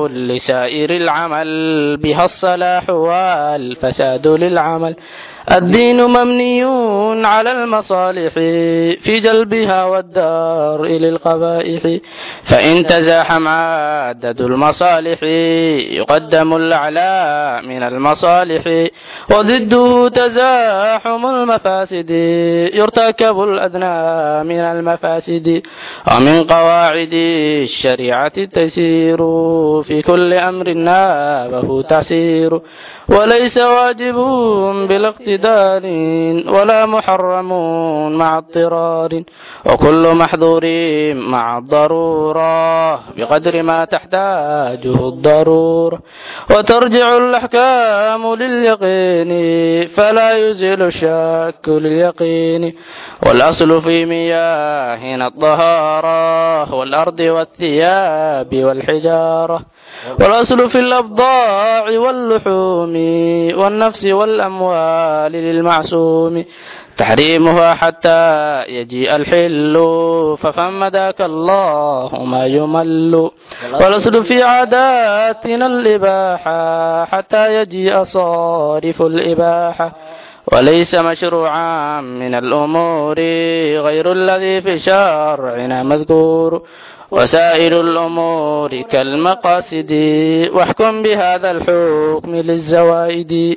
لسائر العمل بها الصلاح والفساد للعمل الدين مبني على المصالح في جلبها والدار إلى القبائح فإن تزاحم عدد المصالح يقدم الأعلى من المصالح وضده تزاحم المفاسد يرتكب الأدنى من المفاسد ومن قواعد الشريعة التيسير في كل أمر نابه تعسير وليس واجب بالاقتدار ولا محرم مع اضطرار وكل محظور مع الضرورة بقدر ما تحتاجه الضرورة وترجع الأحكام لليقين فلا يزيل الشك لليقين والأصل في مياهنا الطهارة والأرض والثياب والحجارة والأصل في الأبضاع واللحوم والنفس والأموال للمعصوم تحريمها حتى يجيء الحل ففم ذاك الله ما يمل والأصل في عاداتنا الإباحة حتى يجيء صارف الإباحة وليس مشروعا من الأمور غير الذي في شرعنا مذكور وسائر الأمور كالمقاصد واحكم بهذا الحكم للزوائد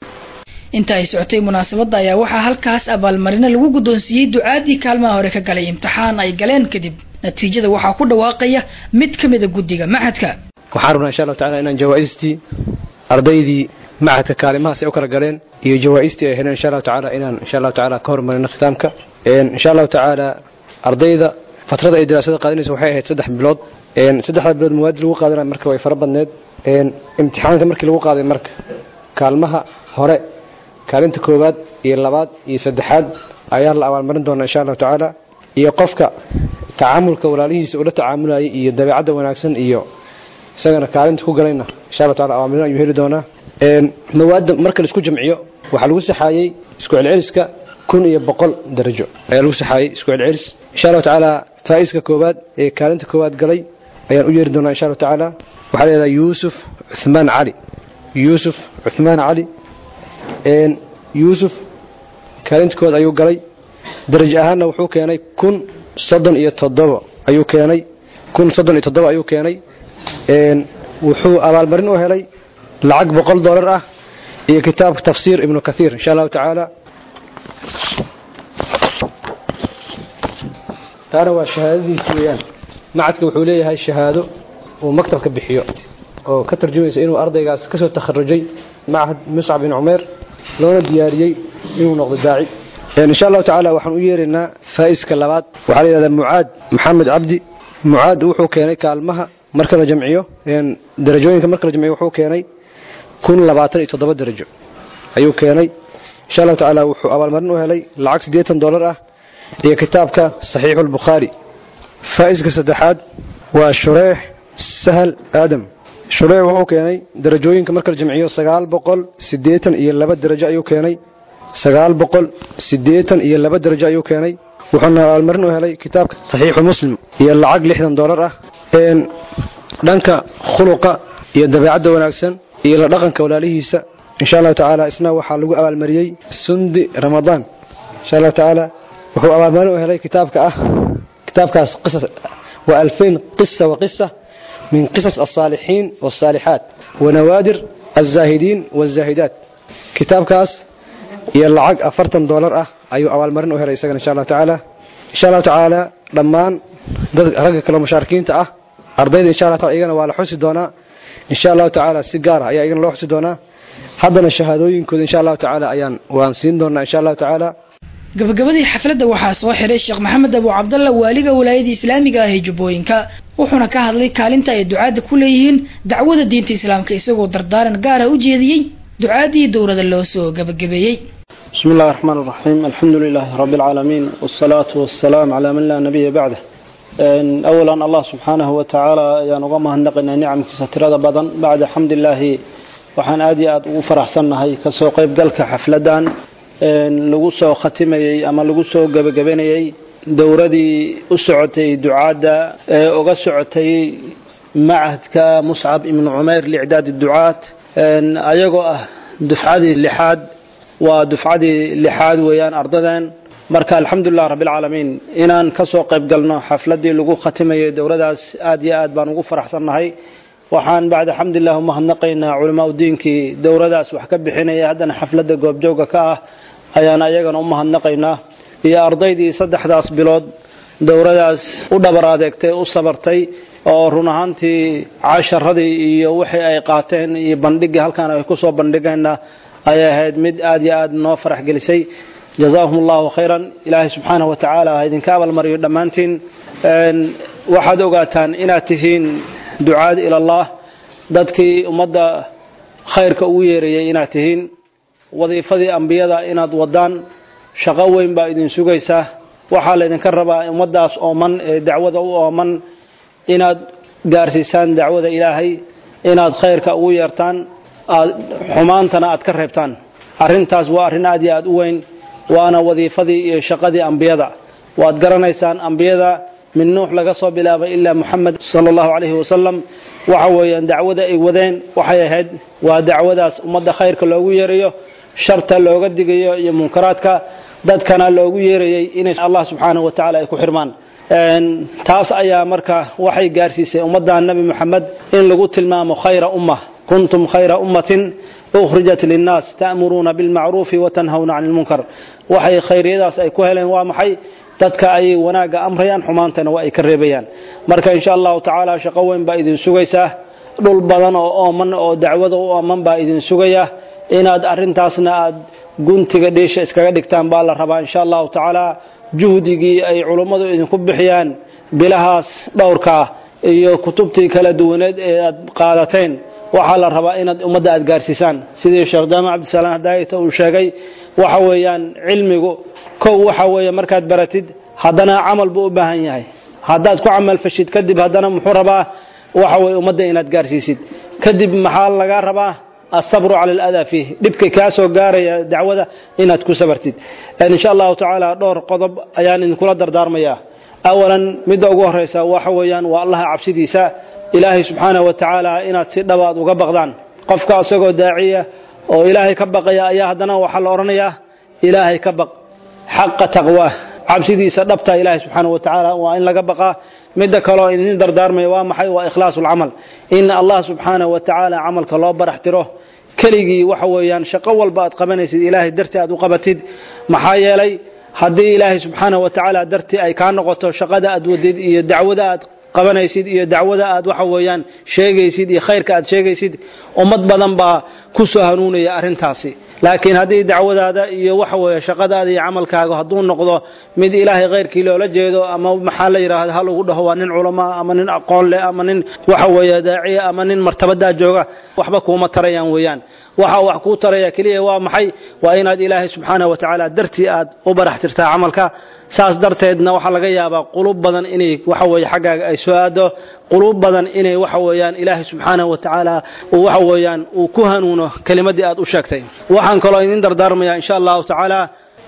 inta ay socotay munaasabadda ayaa waxaa halkaas abaalmarino lagu guddoonsiiyey ducaadii kaalmaha hore ka galay imtixaan ay galeen kadib natiijada waxaa ku dhawaaqaya mid ka mida guddiga maxadka waxaan rabnaa insha allahu tacala inaan jawaa'istii ardaydii macadka kaalimahaas ay u kala galeen iyo jawaa'istii ay heleen insha allahu tacaala inaan insha allahu tacaala ka hormarino khitaamka insha allahu tacaala ardayda fatrada ay daraasada qaadanaysa waxay ahayd saddex bilood saddexda bilood mawaadi lagu qaadanayo marka way fara badneed imtixaanka markii lagu qaaday marka kaalmaha hore kaalinta koowaad iyo labaad iyo saddexaad ayaa la abaalmarin doonaa insha allahu tacaala iyo qofka tacaamulka walaalihiisa ula tacaamulayay iyo dabeecadda wanaagsan iyo isagana kaalinta ku galayna insha allahu taala abaalmarin ayuu heli doonaa mawaadda marka la isku jamciyo waxaa lagu saxaayey isku celceliska kun iyo boqol darajo ayaa lagu saxaayey isku celcelis insha allahu tacaala faa'iska koowaad ee kaalinta koowaad galay ayaan u yeeri doonaa insha allahu tacaala waxaa la yidhahdaa yuusuf cuthmaan cali yuusuf cuthmaan cali yuusuf kaalinta ayuu galay darajo ahaanna wuxuu keenay kun soddon iyo toddobo ayuu keenay kun soddon iyo toddobo ayuu keenay wuxuu abaalmarin u helay lacag boqol dollar ah iyo kitaabka tafsiir ibnu kathiir insha allahu tacaala taana waa shahaadadiisi weeyaan macadka wuxuu leeyahay shahaado uu maktabka bixiyo oo ka tarjumaysa inuu ardaygaas ka soo takharujay macahad muscab bin cumeer loona diyaariyey inuu noqdo daaci insha allahu tacaala waxaan u yeeraynaa faa'iska labaad waxaa la yidhahdaa mucaad maxamed cabdi mucaad wuxuu keenay kaalmaha marka la jamciyo darajooyinka marka la jamciyo wuxuu keenay kun labaatan iyo toddoba darajo ayuu keenay insha allahu tacaala wuxuu abaalmarin u helay lacag siddeetan dollar ah iyo kitaabka saxiixu lbukhaari faa'iska saddexaad waa shureex sahal aadam shureex wuxuu keenay darajooyinka marka la jamciyo sagaal boqol siddeetan iyo laba darajo ayuu keenay sagaal boqol siddeetan iyo laba darajo ayuu keenay wuxuuna abaalmarin u helay kitaabka saxiixu muslim iyo lacag lixdan dollar ah dhanka khuluqa iyo dabeecadda wanaagsan iyo la dhaqanka walaalihiisa insha allahu tacaala isna waxaa lagu abaalmariyey sundi ramadaan insha allahu tacaala wuxuu abaalmarin u helay kitaabka ah kitaabkaas qisas waa alfayn qisa wa qisa min qisas alsaalixiin waalsaalixaat wanawaadir alzaahidiin waalzaahidaat kitaabkaas iyo lacag afartan doolar ah ayuu abaalmarin u helay isagana insha allahu tacaala insha allahu tacaala dhammaan dad ragga kale mushaarikiinta ah ardayda insha allah taala iyagana waa la xusi doonaa insha allahu tacaala si gaar ah ayaa iyagana loo xusi doonaa haddana shahaadooyinkooda insha allahu tacaala ayaan waan siin doonaa insha allahu tacaala gabagabadii xafladda waxaa soo xiray sheekh maxamed abu cabdalla waaliga walaayada islaamiga ah ee jubbooyinka wuxuuna ka hadlay kaalinta ay ducaadda ku leeyihiin dacwada diinta islaamka isagoo dardaaran gaara u jeediyey ducaadii dowlada loo soo gabagabeeyey بسم الله الرحمن الرحيم الحمد لله رب العالمين والصلاة والسلام على من لا نبي بعده أولا الله سبحانه وتعالى ayaan uga mahadnaqaynaa nicamkiisa tirada badan bacda xamdilaahi waxaan aad iyo aad ugu faraxsannahay kasoo qaybgalka xafladan lagu soo khatimayey ama lagu soo gebagabanayey dowradii u socotay ducaadda ee uga socotay macahadka muscab ibnu cumayr licdaad ducaad ayagoo ah dufcadii lixaad waa dufcadii lixaad weeyaan ardadan marka alxamdulilah rabbilcaalamiin inaan ka soo qayb galno xafladii lagu khatimayay dowladaas aad iyo aad baan ugu faraxsannahay waxaan bacda xamdulilah u mahadnaqaynaa culamaa udiinkii dowladaas wax ka bixinaya haddana xafladda goobjooga ka ah ayaan ayagana u mahadnaqaynaa iyo ardaydii saddexdaas bilood dowladaas u dhabar adeegtay u sabartay oo run ahaantii casharadii iyo wixii ay qaateen iyo bandhigii halkaan ay kusoo bandhigayna ayay ahayd mid aad iyo aad noo farax gelisay jazaahum allahu khayran ilaahay subxaanahu wa tacaala ha idinka abaalmariyo dhammaantiin waxaad ogaataan inaad tihiin ducaad ilallah dadkii ummadda khayrka ugu yeerayay inaad tihiin wadiifadii ambiyada inaad wadaan shaqo weyn baa idin sugaysaa waxaa laydinka rabaa ummaddaas ooman ee dacwada u ooman inaad gaarsiisaan dacwada ilaahay inaad khayrka ugu yeertaan aad xumaantana aad ka reebtaan arrintaas waa arrin aad iyo aad u weyn waana wadiifadii iyo shaqadii ambiyada waad garanaysaan ambiyada min nuux laga soo bilaabay ilaa muxamed sala allahu calayhi wasalam waxa weeyaan dacwada ay wadeen waxay ahayd waa dacwadaas ummadda khayrka loogu yeerayo sharta looga digayo iyo munkaraadka dadkana loogu yeerayay inay allah subxaanahu wa tacala ay ku xirmaan taas ayaa marka waxay gaarsiisay ummadda nebi moxamed in lagu tilmaamo khayra umma kuntum khayra ummatin ukhrijat linnaas ta'muruuna bilmacruufi watanhawna cani lmunkar waxay khayriyadaas ay ku heleen waa maxay dadka ayay wanaagga amrayaan xumaantana waa ay ka reebayaan marka insha allahu tacaala shaqo weyn baa idin sugaysaa dhul badan oo ooman oo dacwada u ooman baa idin sugaya inaad arrintaasna aad guntiga dhiisha iskaga dhigtaan baa la rabaa insha allahu tacaala juhdigii ay culummadu idinku bixiyaan bilahaas dhowrkaa iyo kutubtii kala duwaneed ee aad qaadateen waxaa la rabaa inaad ummadda aad gaarsiisaan sidii sheekh jaamac cabdisalaam hadaayata uu sheegay waxa weeyaan cilmigu kow waxa weeye markaad baratid haddana camal buu u baahan yahay haddaad ku camal fashid kadib haddana muxuu rabaa waxa weye ummadda inaad gaarsiisid kadib maxaa lagaa rabaa asabru cala aladaa fiih dhibka kaa soo gaaraya dacwada inaad ku sabartid insha allahu tacaala dhowr qodob ayaan idinkula dardaarmayaa awalan midda ugu horeysa waxa weeyaan waa allaha cabsidiisa ilaahay subxaanahu wa tacaala inaad si dhabaad uga baqdaan qofka isagoo daaciya oo ilaahay ka baqaya ayaa haddana waxaa la odhanayaa ilaahay ka baq xaqa taqwaa cabsidiisa dhabta ilaahay subxaanahu wa tacaala waa in laga baqaa midda kaleo idin dardaarmaya waa maxay waa ikhlaasu lcamal in allah subxaanahu wa tacaala camalka loo barax tiro keligii waxa weeyaan shaqo walba aad qabanaysid ilaahay dartii aad u qabatid maxaa yeelay haddii ilaahay subxaanahu wa tacaala dartii ay kaa noqoto shaqada aad wadid iyo dacwada aad qabanaysid iyo dacwada aad waxa weeyaan sheegaysid iyo khayrka aad sheegaysid ummad badan baa ku soo hanuunaya arrintaasi laakiin haddii dacwadaada iyo waxa weeye shaqadaada iyo camalkaaga hadduu noqdo mid ilaahay khayrkii loola jeedo ama maxaa la yidhaahda hal ugu dhaho waa nin culamaa ama nin aqoon leh ama nin waxa weeye daaciya ama nin martabadaa jooga waxba kuuma tarayaan weeyaan waxa wax kuu taraya keliya waa maxay waa inaad ilaahay subxaanahu wa tacaala dartii aad u barax tirtaa camalka saas darteedna waxaa laga yaabaa qulub badan inay waxa weeye xaggaaga ay soo aado qulub badan inay waxa weeyaan ilaahay subxaanahu wa tacaala uu waxa weeyaan uu ku hanuuno kelimadii aad u sheegtay waxaan kaloo idin dardaarmayaa insha allahu tacaala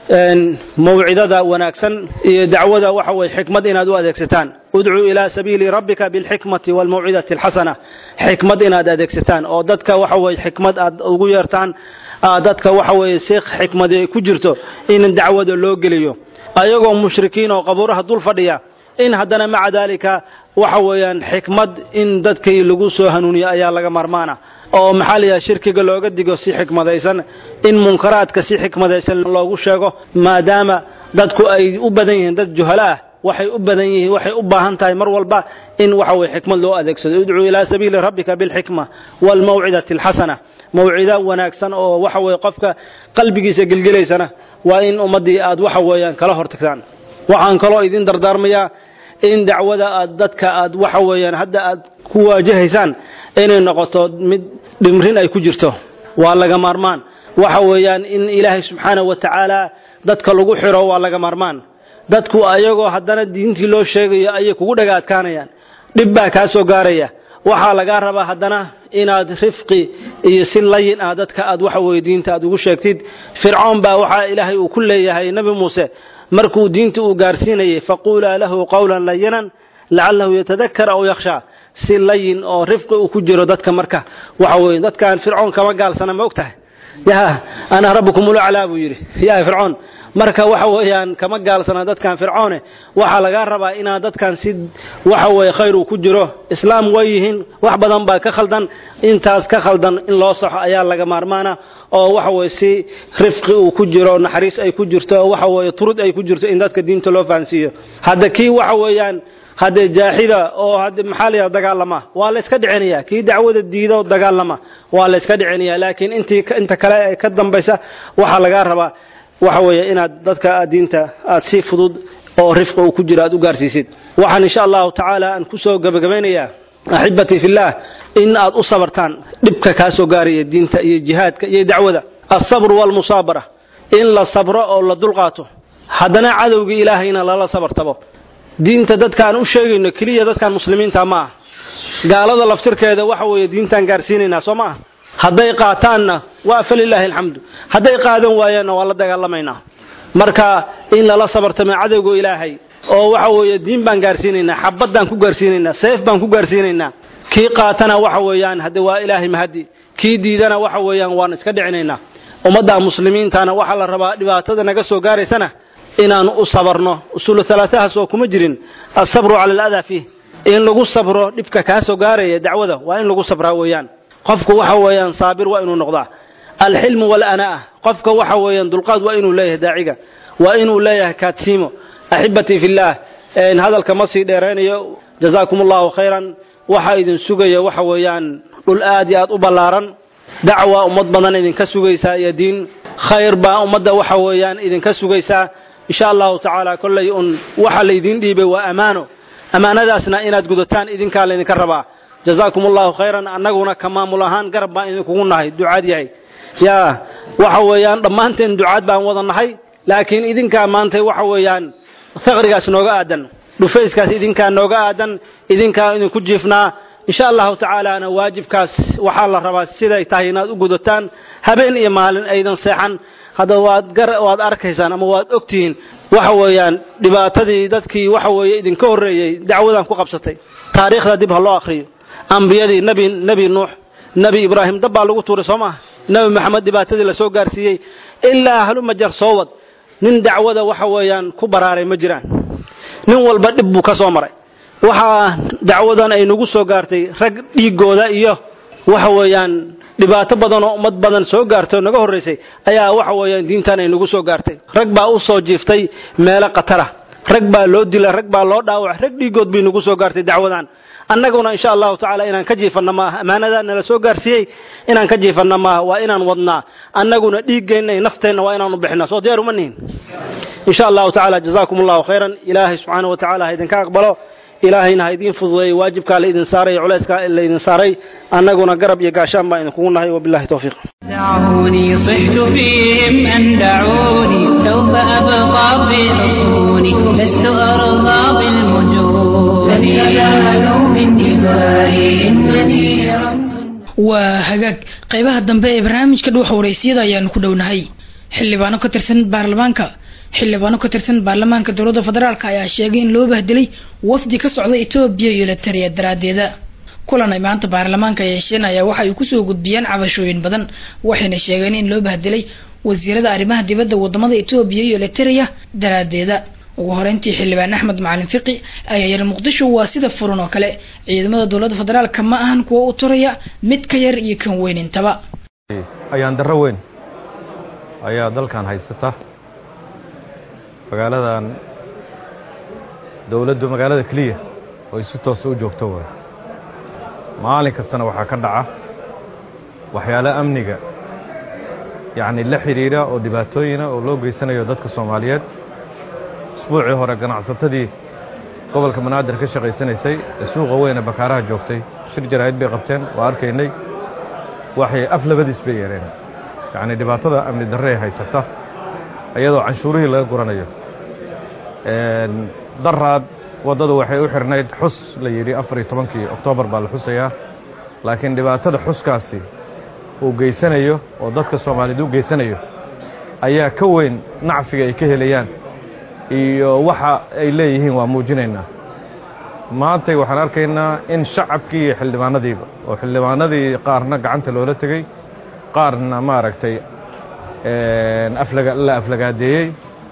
mawcidada wanaagsan iyo dacwada waxa weye xikmad inaad u adeegsataan udcuu ilaa sabiili rabbika bilxikmati walmawcidati alxasana xikmad inaad adeegsataan oo dadka waxa weye xikmad aad ugu yeertaan dadka waxa weye si xikmadi ku jirto in dacwada loo geliyo ayagoo mushrikiin oo qabuuraha dul fadhiya in haddana maca daalika waxa weeyaan xikmad in dadkii lagu soo hanuuniyo ayaa laga marmaana oo maxaa la yidhaha shirkiga looga digo si xikmadaysan in munkaraadka si xikmadaysan loogu sheego maadaama dadku ay u badan yihiin dad juhalo ah waxay u badan yihiin waxay u baahan tahay mar walba in waxa weye xikmad loo adeegsado udcuu ilaa sabiili rabbika bilxikma waalmawcidati alxasana mawcido wanaagsan oo waxa weye qofka qalbigiisa gelgelaysana waa in ummaddii aad waxa weeyaan kala hortagtaan waxaan kaloo idin dardaarmayaa in dacwada aad dadka aad waxa weeyaan hadda aad ku waajahaysaan inay noqoto mid dhimrin ay ku jirto waa laga maarmaan waxa weeyaan in ilaahay subxaanahu wa tacaala dadka lagu xiro waa laga maarmaan dadku ayagoo haddana diintii loo sheegayo ayay kugu dhaga adkaanayaan dhib baa kaa soo gaaraya waxaa lagaa rabaa haddana inaad rifqi iyo si layin ah dadka aad waxa weye diinta aad ugu sheegtid fircoon baa waxaa ilaahay uu ku leeyahay nebi muuse markuu diinta uu gaarsiinayay faquulaa lahu qawlan layinan lacalahu yatadakar aw yakhshaa si layin oo rifqi uu ku jiro dadka marka waxa weye dadkan fircoon kama gaalsana ma og tahay ya ana rabbukum ulaclaa buu yidhi ya fircoon marka waxa weeyaan kama gaalsana dadkan fircoone waxaa lagaa rabaa inaad dadkan si waxa weye khayr uu ku jiro islaam way yihiin wax badan baa ka khaldan intaas ka khaldan in loo saxo ayaa laga maarmaana oo waxa weye si rifqi uu ku jiro naxariis ay ku jirto waxa weye turud ay ku jirto in dadka diinta loo fahansiiyo hadda kii waxa weeyaan haddee jaaxida oo hadde maxaa la yidhaha dagaalama waa la iska dhicinaya kii dacwada diida oo dagaalama waa la iska dhicinaya laakiin intii inta kale ee ka dambaysa waxaa lagaa rabaa waxa weeye inaad dadka aad diinta aad si fudud oo rifqa uu ku jiro aad u gaarsiisid waxaan insha allahu tacaala aan kusoo gabagabeynayaa axibatii fillaah in aad u sabartaan dhibka kaa soo gaaraya diinta iyo jihaadka iyo dacwada alsabru waalmusaabara in la sabro oo la dulqaato haddana cadowgii ilaahayna lala sabartabo diinta dadkaan u sheegayno keliya dadkaan muslimiinta ma ah gaalada laftirkeeda waxa weeye diintaan gaarsiinaynaa soo ma ah hadday qaataanna waa falilaahi alxamdu hadday qaadan waayaanna waa la dagaalamaynaa marka in lala sabartamo cadowga ilaahay oo waxa weeye diin baan gaarsiinaynaa xabaddaan ku gaarsiinaynaa seef baan ku gaarsiinaynaa kii qaatana waxa weeyaan hadde waa ilaahay mahadi kii diidana waxa weeyaan waan iska dhicinaynaa ummadda muslimiintana waxaa la rabaa dhibaatada naga soo gaaraysana inaan u sabarno usulu halaatahaas oo kuma jirin asabru cala aladaa fiih in lagu sabro dhibka kaa soo gaaraya dacwada waa in lagu sabraa weeyaan qofku waxa weeyaan saabir waa inuu noqdaa alxilmu walanaa qofka waxa weeyaan dulqaad waa inuu leeyahay daaciga waa inuu leeyahay kaadsiimo axibatii fillaah hadalka ma sii dheeraynayo jazaakum allahu khayran waxaa idin sugaya waxa weeyaan dhul aad iyo aad u ballaaran dacwa ummad badan idinka sugaysaa iyo diin khayr baa ummadda waxa weeyaan idinka sugaysaa insha allahu tacaala kollay un waxa laydiin dhiibay waa ammaano ammaanadaasna inaad gudataan idinkaa laydinka rabaa jazaakum allahu khayran annaguna ka maamul ahaan garab baan idinkugu nahay ducaad yahay yaa waxa weeyaan dhammaanteen ducaad baan wada nahay laakiin idinkaa maantay waxa weeyaan faqrigaas nooga aadan dhufayskaas idinkaa nooga aadan idinkaa idinku jiifnaa insha allahu tacaalaana waajibkaas waxaa la rabaa siday tahay inaad u gudataan habeen iyo maalin aydan seexan hadda waad gar waad arkaysaan ama waad ogtihiin waxa weeyaan dhibaatadii dadkii waxa weeye idinka horreeyey dacwadan ku qabsatay taariikhda dib ha loo akhriyo ambiyadii nebi nebi nuux nebi ibraahim dab baa lagu tuuray soo maaha nebi maxamed dhibaatadii lasoo gaarsiiyey ilaa halumajar soo wad nin dacwada waxa weeyaan ku baraaray ma jiraan nin walba dhib buu ka soo maray waxaa dacwadan ay nagu soo gaartay rag dhiigooda iyo waxa weeyaan dhibaato badan oo ummad badan soo gaartay oo naga horraysay ayaa waxa weeyaan diintan ay nagu soo gaartay rag baa u soo jiiftay meelo khatara rag baa loo dilay rag baa loo dhaawacay rag dhiigood bay nagu soo gaartay dacwadan annaguna insha allahu tacaala inaan ka jiifanna maaha ammaanadaa nala soo gaarsiiyey inaan ka jiifanna maaha waa inaan wadnaa annaguna dhiiggeenna iyo nafteenna waa inaanu bixinaa soo diyaar uma nihin insha allahu tacaala jazaakum allahu khayran ilaahay subxaanahu wa tacaala ha idinka aqbalo ilaahayna ha idiin fududeeyey waajibkaa la idin saaray culayska la idin saaray annaguna garab iyo gaashaan baan idinkugu nahay wabillahi towfiiq دعوني صحت فيهم أن دعوني سوف أبقى في حصوني لست أرضى بالمجون لن ينالوا من دمائي إنني رمز waa hagaag qaybaha dambe ee barnaamijka dhuuxa waraysiyada ayaanu ku dhownahay xildhibaano ka tirsan baarlamaanka xildhibaano ka tirsan baarlamaanka dowladda federaalk ayaa sheegay in loo bahdilay wafdi ka socda etoobiya iyo latariya daraadeeda kulan ay maanta baarlamaanka yeesheen ayaa waxa ay kusoo gudbiyeen cabashooyin badan waxayna sheegeen in loo bahdilay wasiirada arrimaha dibadda wadamada etoobiya iyo latariya daraadeeda ugu horeyntii xildhibaan axmed macalin fiqi ayaa yiri muqdisho waa sida furan oo kale ciidamada dowladda federaalka ma ahan kuwa u turaya mid ka yar iyo kan weyn intaba ayaan darro weyn ayaa dalkan haysata magaaladan dowladdu magaalada keliya oo ay si toosa u joogto waay maalin kastana waxaa ka dhaca waxyaalo amniga yacni la xidhiidha oo dhibaatooyina oo loo geysanayo dadka soomaaliyeed isbuucii hore ganacsatadii gobolka banaadir ka shaqaysanaysay ee suuqa weyne bakaaraha joogtay shir jaraa'id bay qabteen waa arkaynay waxay af labadiis bay yeereen yacni dhibaatada amni darre haysata iyadoo canshuurihii laga guranayo daraad waddadu waxay u xirnayd xus la yidhi afar iyo tobankii oktoobar baa la xusayaa laakiin dhibaatada xuskaasi uu geysanayo oo dadka soomaaliyeed u geysanayo ayaa ka weyn nacfiga ay ka helayaan iyo waxa ay leeyihiin waa muujinaynaa maantay waxaan arkaynaa in shacabkii iyo xildhibaanadiiba oo xildhibaanadii qaarna gacanta loola tegey qaarna maaragtay la aflagaadeeyey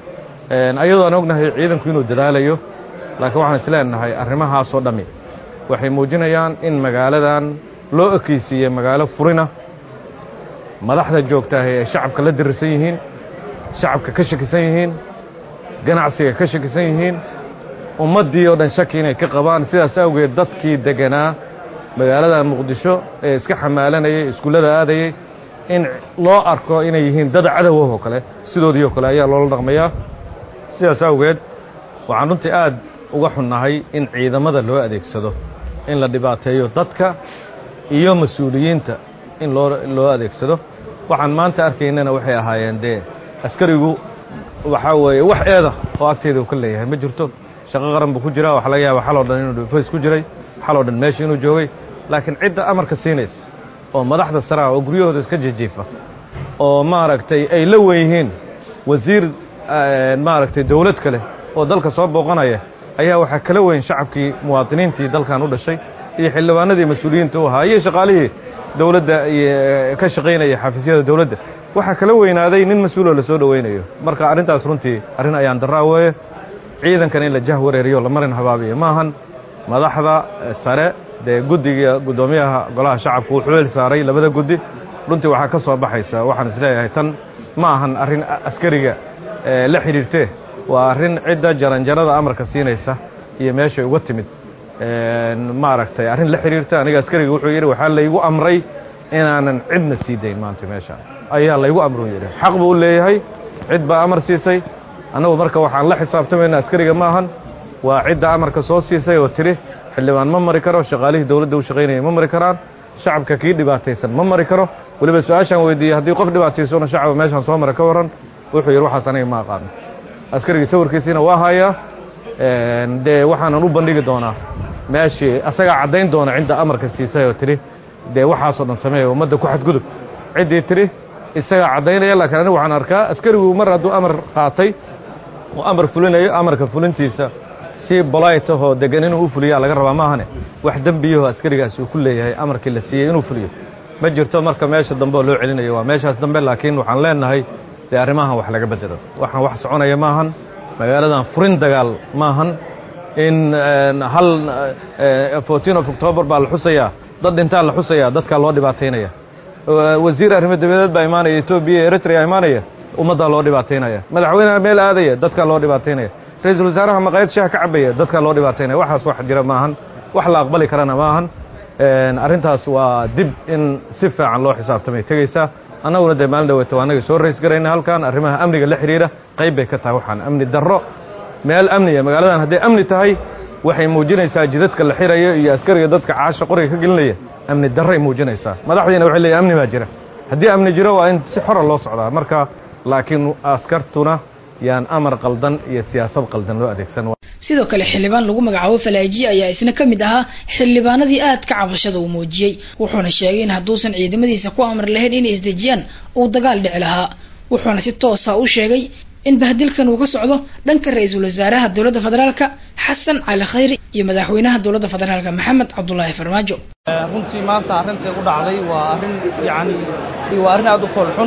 ayadoo aan ognahay ciidanku inuu dadaalayo laakiin waxaan isleenahay arrimahaasoo dhammi waxay muujinayaan in magaaladan loo ekeysiiyey magaalo furina madaxda joogtaahi ay shacabka la dirirsan yihiin shacabka ka shakisan yihiin ganacsiga ka shakisan yihiin ummaddii oo dhan shaki inay ka qabaan sidaas awgeed dadkii deganaa magaalada muqdisho ee iska xamaalanayay iskuullada aadayey in loo arko inay yihiin dad cadowah oo kale sidoodii oo kale ayaa loola dhaqmayaa sidaas awgeed waxaan runtii aad uga xunnahay in ciidamada loo adeegsado in la dhibaateeyo dadka iyo mas-uuliyiinta in loo loo adeegsado waxaan maanta arkaynana waxay ahaayeen dee askarigu waxaa weeye wax eeda oo agteeda uu ka leeyahay ma jirto shaqo qaran buu ku jiraa waxaa laga yaaba xaloo dhan inuu dhufays ku jiray xaloo dhan meesha inuu joogay laakiin cidda amarka siinaysa oo madaxda saraha oo guryahooda iska jijiifa oo maaragtay ay la wen yihiin wasiir maaragtay dawlad kale oo dalka soo booqanaya ayaa waxaa kala weyn shacabkii muwaadiniintii dalkan u dhashay iyo xildhibaanadii mas-uuliyiinta u ahaa iyo shaqaalihii dowladda iyo ka shaqaynaya xafiisyada dowladda waxaa kala weynaaday nin mas-uuloo la soo dhowaynayo marka arrintaas runtii arrin ayaan daraa weeye ciidankan in la jah wareeriyo la marin habaabiyo maahan madaxda sare dee guddiga guddoomiyaha golaha shacabku uu xubeel saaray labada guddi runtii waxaa ka soo baxaysa waxaan isleeyahay tan ma ahan arrin askariga la xidhiirtee waa arrin cidda jaranjarada amarka siinaysa iyo meeshay uga timid maaragtay arrin la xidhiirta aniga askariga wuxuu yidhi waxaa laygu amray inaanan cidna sii dayn maanta meesha ayaa laygu amru yidhi xaq buu u leeyahay cid baa amar siisay annagu marka waxaan la xisaabtamayna askariga ma ahan waa cidda amarka soo siisay oo tidhi xildhibaan ma mari karo shaqaalihii dowladda u shaqaynaya ma mari karaan shacabka kii dhibaataysan ma mari karo weliba su-aashaan weydiiyey haddii qof dhibaataysona shacaba meeshaan soo mara ka warran wuxuu yidhi waxaas aniga ma aqaano askarigii sawirkiisiina waa hayaa dee waxaanan u bandhigi doonaa meeshii asagaa caddayn doona cidda amarka siisay oo tidhi dee waxaasoo dhan sameeya ummadda ku xadgudub ciddii tidhi isagaa caddaynaya laakiin anigu waxaan arkaa askarigu mar hadduu amar qaatay oo amar fulinayo amarka fulintiisa si bolaytahoo degan inuu u fuliyaa laga rabaa maahane wax dembiyaho askarigaasi uu ku leeyahay amarkii la siiyey inuu fuliyo ma jirto marka meesha dambe oo loo celinayo waa meeshaas dambe laakiin waxaan leenahay dee arrimahan wax laga bedelo waxaan wax soconaya maahan magaaladan furin dagaal maahan in hal fourteen of october baa la xusayaa dad dhintaa la xusayaa dadkaa loo dhibaataynaya wasiir arrimo dabadeed baa imaanaya etoobiya eritrea imaanaya ummaddaa loo dhibaataynaya madaxweyneha meel aadaya dadkaa loo dhibaataynaya ra-iisul wasaaraha maqaayad shaah ka cabaya dadkaa loo dhibaataynaya waxaas wax jira maahan wax la aqbali karana maahan arrintaas waa dib in si fiican loo xisaabtamay tegaysaa annaguna dee maalin dhaweeto waa annaga soo rays garayna halkan arrimaha amniga la xidhiidha qayb bay ka tahay waxaan amni darro meel amniya magaaladan hadday amni tahay waxay muujinaysaa jidadka la xirayo iyo askariga dadka caasha qoriga ka gelinaya amni darray muujinaysaa madaxdiina waxay leeyihin amni baa jira haddii amni jiro waa in si xora loo socdaa marka laakiin askartuna yaan amar qaldan iyo siyaasad qaldan loo adeegsan sidoo kale xildhibaan lagu magacaabo falaajiye ayaa isna ka mid ahaa xildhibaanadii aadka cabashada uu muujiyey wuxuuna sheegay in hadduusan ciidamadiisa ku amar lahayn inay isdejiyaan uu dagaal dhici lahaa wuxuuna si toosa u sheegay in bahdilkan uu ka socdo dhanka ra-iisul wasaaraha dowladda federaalka xasan cali khayri iyo madaxweynaha dowladda federaalka maxamed cabdulaahi farmaajo runtii maanta arrintai u dhacday waa arrin yacni waa arrin aada u foolxun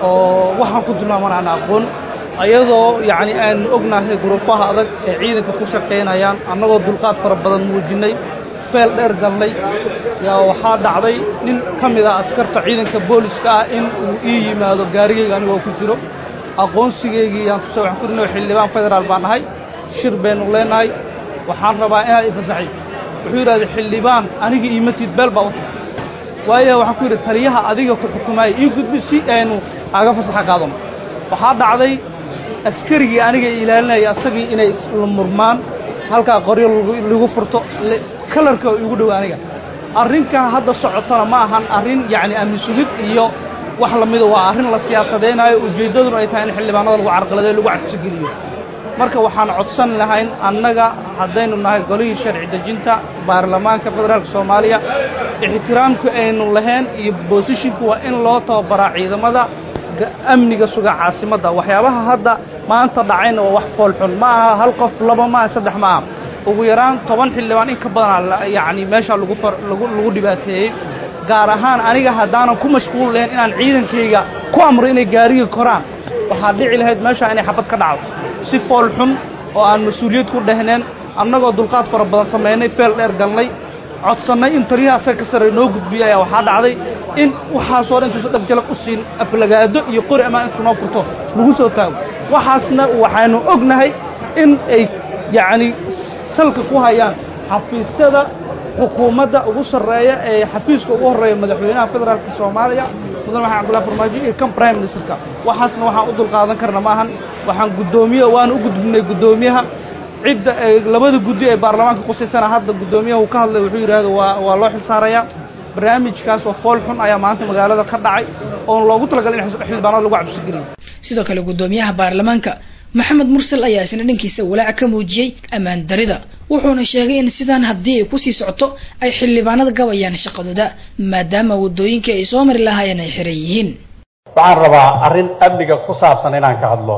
oo waxaan ku tilmaaman aan aqoon ayadoo yacni aanu ognahay guruufaha adag ee ciidanka ku shaqaynayaan annagoo dulqaad fara badan muujinay feel dheer galnay yaa waxaa dhacday nin ka mid ah askarta ciidanka booliska ah in uu ii yimaado gaarigayga anigoo ku jiro aqoonsigaygii yaan tusay waxaan ku rinay xildhibaan federaal baan nahay shir baynu leenahay waxaan rabaa inaad ifasaxay wuxuu yidhahday xildhibaan aniga iimatid beel baa u tahay waayo waxaan ku yidhi taliyaha adiga ku xukumaaya ii gudbi si aynu aga fasaxa qaadano waxaa dhacday askarigii aniga ilaalinaya asagii inay isla murmaan halkaa qoryo lagu furto kalarka igu dhow aniga arrinkan hadda socotana ma ahan arrin yacni amni sugid iyo wax lamida waa arrin la siyaasadaynayo ujeeddaduna ay tahay in xildhibaanada lagu carqaladeyo lagu cadsigeliyo marka waxaan codsan lahayn annaga haddaynu nahay golihii sharci dejinta baarlamaanka federaalka soomaaliya ixtiraamku aynu lahayn iyo boosishinku waa in loo tababaraa ciidamada amniga suga caasimadda waxyaabaha hadda maanta dhacayna waa wax foolxun ma aha hal qof laba ma aha saddex ma aha ugu yaraan toban xildhibaan in ka badanaa yacni meesha lagu lagu lagu dhibaateeyey gaar ahaan aniga haddaanan ku mashquul lahayn inaan ciidankayga ku amro inay gaariga koraan waxaa dhici lahayd meesha inay xabad ka dhacdo si fool xun oo aan mas-uuliyad ku dhehneen annagoo dulqaad fara badan samaynay feel dheer galnay codsannay in taliyaha asaga ka sarreey noo gudbiya ayaa waxaa dhacday in waxaasoo dhan intuusa dhag jalab u siin aflagaado iyo qori amaan intuu noo furto lagu soo taago waxaasna waxaynu ognahay in ay yacni salka ku hayaan xafiisyada xukuumadda ugu sarreeya ee xafiiska ugu horreeya madaxweynaha federaalka soomaaliya mudan maxamed cabdullahi farmaajo iyo kan prime ministerka waxaasna waxaan u dulqaadan karna maahan waxaan guddoomiye waan u gudbinay guddoomiyaha cidda ay labada guddi ee baarlamaanka qusaysana hadda guddoomiyaha uu ka hadlay wuxuu yidhaahdo waa waa loo xilsaarayaa barnaamijkaas oo fool xun ayaa maanta magaalada ka dhacay oon loogu talagalay in xildhibaanada lagu cabsigeliyo sidoo kale guddoomiyaha baarlamaanka maxamed mursal ayaa isna dhankiisa walaac ka muujiyey ammaan darida wuxuuna sheegay in sidaan haddii ay kusii socoto ay xildhibaanada gabayaan shaqadooda maadaama waddooyinkii ay soo mari lahaayeen ay xiran yihiin waxaan rabaa arrin amniga ku saabsan inaan ka hadlo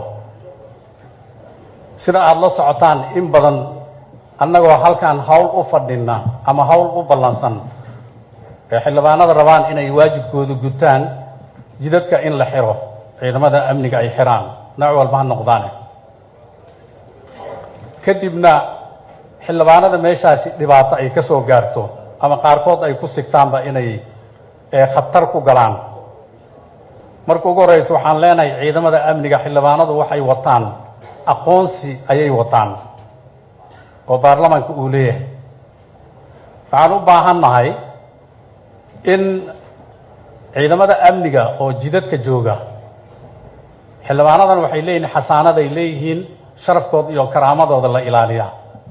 sida aada la socotaan in badan annagoo halkaan hawl u fadhina ama hawl u ballansan ee xildhibaanada rabaan inay waajibkooda gutaan jidadka in la xiro ciidamada amniga ay xiraan nooc walba ha noqdaane kadibna xildhibaanada meeshaasi dhibaato ay ka soo gaarto ama qaarkood ay ku sigtaanba inay khatar ku galaan marka ugu horreysa waxaan leenahay ciidamada amniga xildhibaanadu waxay wataan aqoonsi ayay wataan oo baarlamaanka uu leeyahay waxaan u baahan nahay in ciidamada amniga oo jidadka jooga xildhibaanadan waxay leeyihiin xasaanaday leeyihiin sharafkooda iyo karaamadooda la ilaaliya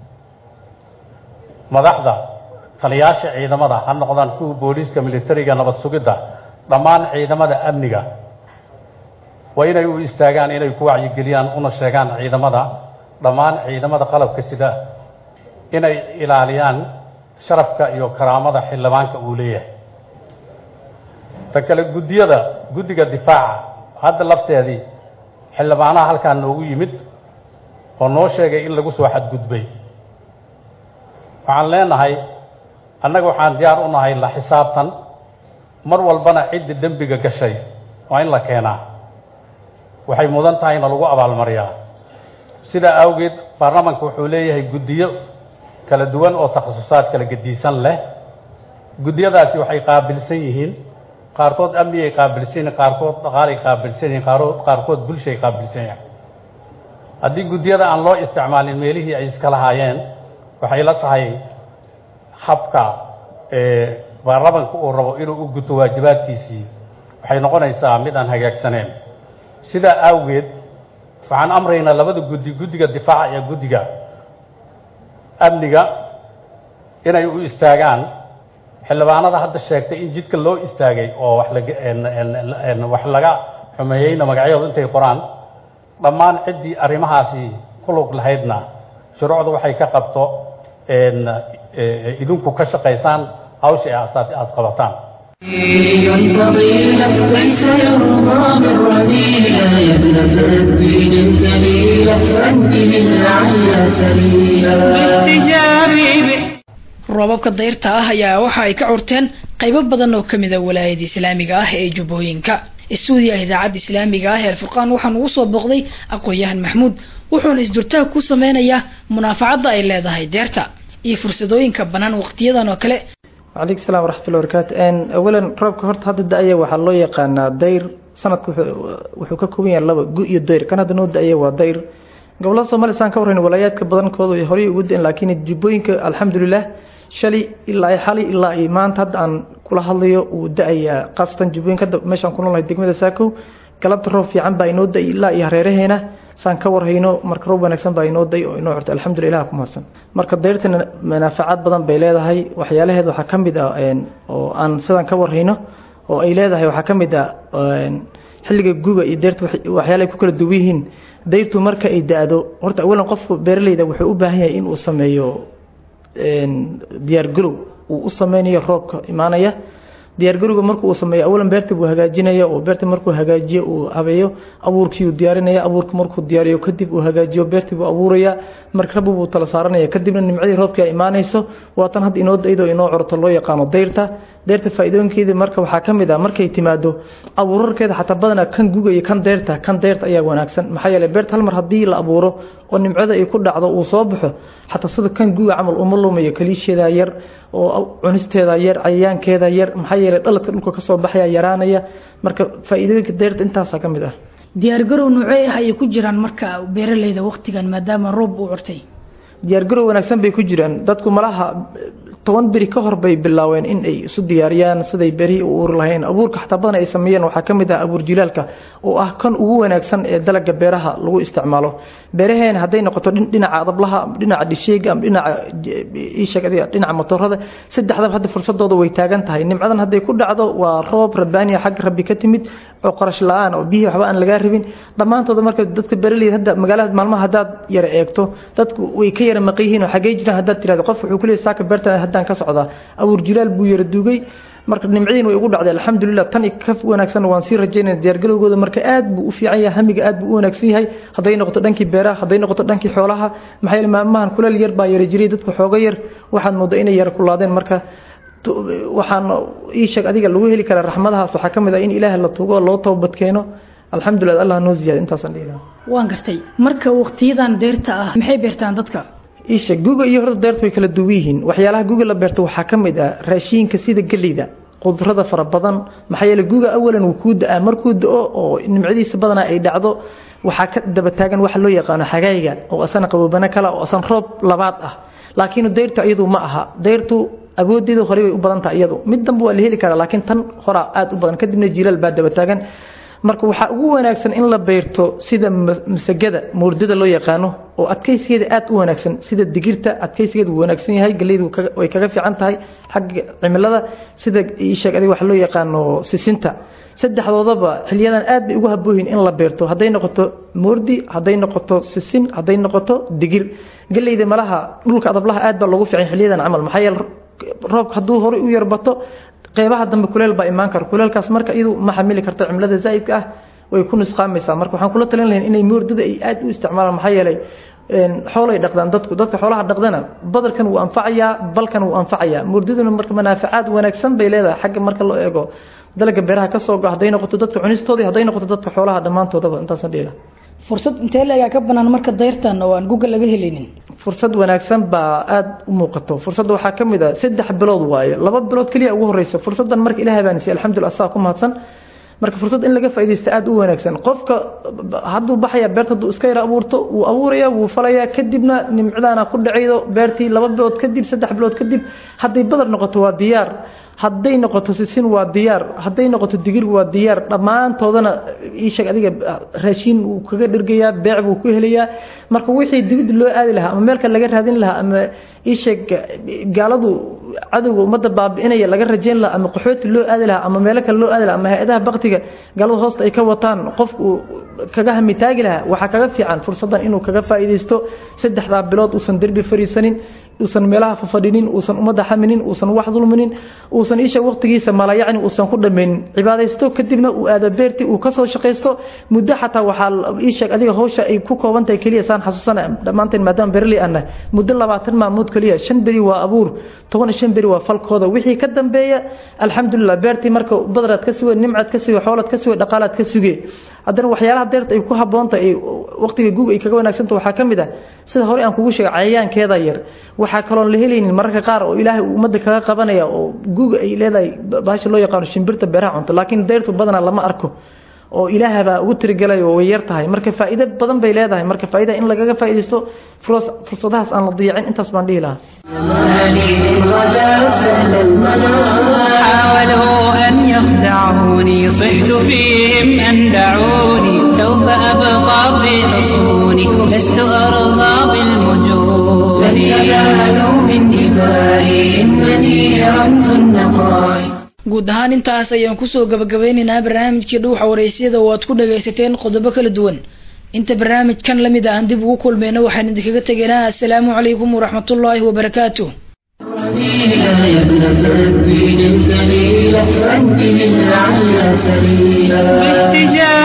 madaxda taliyaasha ciidamada ha noqdaan kuwa booliiska militariga nabad sugidda dhammaan ciidamada amniga waa inay u istaagaan inay ku wacyigeliyaan una sheegaan ciidamada dhammaan ciidamada qalabka sida inay ilaaliyaan sharafka iyo karaamada xildhibaanka uu leeyahay ta kale guddiyada guddiga difaaca hadda lafteedii xildhibaanaha halkaan noogu yimid oo noo sheegay in lagu soo xadgudbay waxaan leenahay annaga waxaan diyaar u nahay la xisaabtan mar walbana cidda dembiga gashay waa in la keenaa waxay mudan tahay na lagu abaalmariyaa sidaa awgeed baarlamaanka wuxuu leeyahay guddiyo kala duwan oo takhasusaad kala gediisan leh guddiyadaasi waxay qaabilsan yihiin qaarkood amnigay qaabilsan yihiin qaarkood dhaqaalay qaabilsan yihiin qaarkood qaarkood bulshay qaabilsan yahay haddii guddiyada aan loo isticmaalin meelihii ay iska lahaayeen waxay la tahay habka baarlamaanka uu rabo inuu u guto waajibaadkiisii waxay noqonaysaa mid aan hagaagsaneen sidaa awgeed waxaan amraynaa labada guddi guddiga difaaca iyo guddiga amniga inay u istaagaan xildhibaanada hadda sheegtay in jidka loo istaagay oo wax laga wax laga xumeeyeyna magacyadooda intay qoraan dhammaan ciddii arrimahaasi ku lug lahaydna shuruucda waxay ka qabto idinku ka shaqaysaan hawsha aad qabataan دين فضيلة ليس يرضى بالرذيلة يا ابنة الدين الجميلة أنت من لعل سبيلا roobabka dayrta ah ayaa waxa ay ka curteen qaybo badan oo kamid a walaayada islaamiga ah ee jubbooyinka istuudiyaha idaacadda islaamiga ah ee alfurqaan waxaan ugu soo booqday aqoon-yahan maxmuud wuxuuna isdurtaag ku sameynayaa munaafacadda ay leedahay deerta iyo fursadooyinka bannaan waqtiyadan oo kale calaykum salaam waraxmatullahi barakaatu awalan roobka horta hadda da-aya waxaa loo yaqaanaa dayr sanadka wuxuu ka kooban yahay laba gu iyo dayr kan hadda noo da-aya waa dayr gobolada soomaaliya saan ka warrayn walaayaadka badankooda ay horey ugu da-in laakiin jubbooyinka alxamdulilah shalay ilaa xali ilaa ay maanta hadda aan kula hadlayo uu da-ayaa khaasatan jubbooyinka hadda meeshaan ku noolnahay degmada saakow galabta roob fiican baa inoo da-ay ilaa iyo hareeraheena saan ka warhayno marka roob wanaagsan baa inoo day oo inoo curtay alxamdulillah ilaha ku mahadsan marka dayrtana manaafacaad badan bay leedahay waxyaalaheed waxaa ka mid ah oo aan sidaan ka warhayno oo ay leedahay waxaa ka mid ah xilliga guga iyo dayrta waxyaala ay ku kala duwan yihiin dayrtu marka ay da-do horta awalan qofku beeraleyda wuxuu u baahan yahay inuu sameeyo diyaargarow uu u sameynayo roobka imaanaya diyaargarowga marku uu sameeyo awalan beerta buu hagaajinaya oo beerta markuu hagaajiyo uu habeeyo abuurkii uu diyaarinaya abuurka markuu diyaariyo kadib uu hagaajiyo beertii buu abuuraya marka rabbi buu tala saaranaya kadibna nimcadii roobkii ay imaanayso waatan hadda inoo daydo inoo corto loo yaqaano dayrta dayrta faa'iidooyinkeeda marka waxaa ka mid ah markay timaado abuurarkeeda xataa badanaa kan guga iyo kan dayrta kan dayrta ayaa wanaagsan maxaa yeelay beerta hal mar haddii la abuuro oo nimcada ay ku dhacdo uu soo baxo xataa sida kan guga camal uma lumayo kaliisheeda yar oo cunisteeda yar cayayaankeeda yar maxaa yeelay dhaladka dhulka kasoo baxaya yaraanaya marka faa'iidooyinka dayrta intaasaa ka mid ah diyaargarow noocee ah ayay ku jiraan marka beeraleyda waqtigan maadaama roob uu curtay diyaargarow wanaagsan bay ku jiraan dadku malaha toban beri ka hor bay bilaaween in ay isu diyaariyaan siday berihii u uuri lahayn abuurka xataa badan ay sameeyeen waxaa ka mid ah abuur jilaalka oo ah kan ugu wanaagsan ee dalaga beeraha lagu isticmaalo beeraheena hadday noqoto dhinaca adablaha dhinaca dhisheega ama dhinaca ishag dhinaca motorada saddexdaba hadda fursadooda way taagan tahay nimcadan hadday ku dhacdo waa roob rabbaaniya xagga rabbi ka timid oo qarash la-aan oo biyihii waxba aan lagaa rabin dhammaantooda marka dadka beeraleyda hadda magaalada maalmaha haddaad yara eegto dadku way ka yara maqan yihiin oo xaggee jiraan haddaad tirahdo qof wuxuu ku leeyahay saaka beerta haddaan ka socdaa abuur jilaal buu yara duugay marka nimcadiin way ugu dhacday alxamdulilah tan ka wanaagsan waan sii rajaynaya diyaargalowgooda marka aad buu u fiican yahay hamiga aad buu u wanaagsan yahay hadday noqoto dhankii beeraha hadday noqoto dhankii xoolaha maxaa yeele maalmahan kuleel yar baa yara jiray dadka xooga yar waxaad moodaa inay yara kulaadeen marka waxaan ii sheeg adiga lagu heli karaa raxmadahaas waxaa ka mid ah in ilaaha la tugo loo toobad keeno alxamdulilah allah noo ziyaada intaasaan dhihi lahaa waan gartay marka waqtiyadan deerta ah maxay beertaan dadka isha guga iyo horta deerta way kala duwan yihiin waxyaalaha guga la beerto waxaa ka mid ah raashiinka sida geleyda qudrada fara badan maxaa yeele guga awalan wuu kuu da-aa markuu da-o oo nimcadiisa badanaa ay dhacdo waxaa ka daba taagan waxa loo yaqaano xagayga oo asana qaboobana kala oo asan roob labaad ah laakiin deyrta iyadu ma aha deyrtu awoodeedu hore bay u badan tahay iyadu mid danba waa la heli karaa laakiin tan horaa aada u badan kadibna jilaal baa daba taagan marka waxaa ugu wanaagsan in la beerto sida masagada moordada loo yaqaano oo adkaysigeeda aad u wanaagsan sida digirta adkaysigeeda wuu wanaagsan yahay galeydu way kaga fiican tahay xagga cimilada sida isheeg adiga waxa loo yaqaano sisinta saddexdoodaba xiliyadan aad bay ugu habooyin in la beerto hadday noqoto moordi hadday noqoto sisin hadday noqoto digir galeyda malaha dhulka adablaha aad baa loogu fiican xiliyadan camal maxaa yeele roobka hadduu horey u yarbato qeybaha dambe kuleel baa imaan kara kuleelkaas marka iyadu ma xamili karto cimilada zaa'idka ah way ku nusqaamaysaa marka waxaan kula talin lahayn inay moordada ay aad u isticmaalaan maxaa yeelay xoolay dhaqdaan dadku dadka xoolaha dhaqdana badarkan wuu anfacayaa balkan wuu anfacayaa moordaduna marka manaafacaad wanaagsan bay leedahay xagga marka loo eego dalaga beeraha ka soo go hadday noqoto dadka cunistoodii hadday noqoto dadka xoolaha dhammaantoodaba intaasan dhiila fursad intee leegaa ka banaan marka dayrtan oo aan guga laga helinin fursad wanaagsan baa aada u muuqato fursadda waxaa ka mid ah saddex bilood waaye laba bilood keliya ugu horeysa fursaddan marka ilahay baan siiyey alxamdulillah saa ku mahadsan marka fursad in laga faaidaysta aada u wanaagsan qofka hadduu baxaya beerta hadduu iska yara abuurto wuu abuuraya wuu falayaa kadibna nimcadaana ku dhacaydo beertii laba bilood kadib saddex bilood kadib hadday badar noqoto waa diyaar hadday noqoto sisin waa diyaar hadday noqoto digir waa diyaar dhammaantoodana iisheeg adiga raashiin wuu kaga dhergayaa beec buu ku helayaa marka wixii dibidda loo aadi lahaa ama meelka laga raadin lahaa ama iisheeg gaaladu cadowga ummadda baabi'inaya laga rajayn lahaa ama qaxooti loo aadi lahaa ama meelo kale loo aadi lahaa ama hay-adaha baktiga gaalada hoosta ay ka wataan qofku kaga hamitaagi lahaa waxaa kaga fiican fursaddan inuu kaga faa'iidaysto saddexdaa bilood uusan derbi fariisanin uusan meelaha fafadhinin uusan ummadda xaminin uusan wax dulminin uusan isha waqtigiisa mala yacni uusan ku dhammaynin cibaadaysto kadibna uu aada beerti uu kasoo shaqaysto muddo xataa waxaa iisheeg adiga hawsha ay ku kooban tahay keliya saan xasuusana dhammaanteen maadaama berli anna muddo labaatan maalmood keliya shan beri waa abuur toban iyo shan beri waa falkooda wixii ka dambeeya alxamdulilah beertii marka badaraad ka suge nimcaad ka suge xoolaad ka suge dhaqaalaad ka suge haddana waxyaalaha deerta ay ku habboontahay ay waqtiga guug ay kaga wanaagsanta waxaa ka mid ah sida hore aan kugu sheegay cayayaankeeda yar waxaa kaloon la helaynin mararka qaar oo ilaahay uu ummadda kaga qabanaya oo guuga ay leedahay bahasha loo yaqaano shimbirta beeraha cunto laakiin deyrtu badanaa lama arko oo ilaahabaa ugu tirigelay oo way yar tahay marka faa'iido badan bay leedahay marka faa'iida in lagaga faa'iidaysto fursadahaas aan la diyacin intaas baan dhihi lahaa حاولوا أن يخدعوني صحت فيهم أن دعوني سوف أبقى في حصوني لست أرضى بالمجون لن ينالوا من دمائي إنني رمز النقاء guud ahaan intaas ayaan kusoo gabagabeynaynaa barnaamijkii dhuuxa waraysyada oo aad ku dhagaysateen qodobo kala duwan inta barnaamijkan lamid ah aan dib ugu kulmayno waxaan idinkaga tegaynaa assalaamu calaykum waraxmatullaahi wabarakaatuh يا ابنة الدين الجليلة أنت من أعلى سبيلا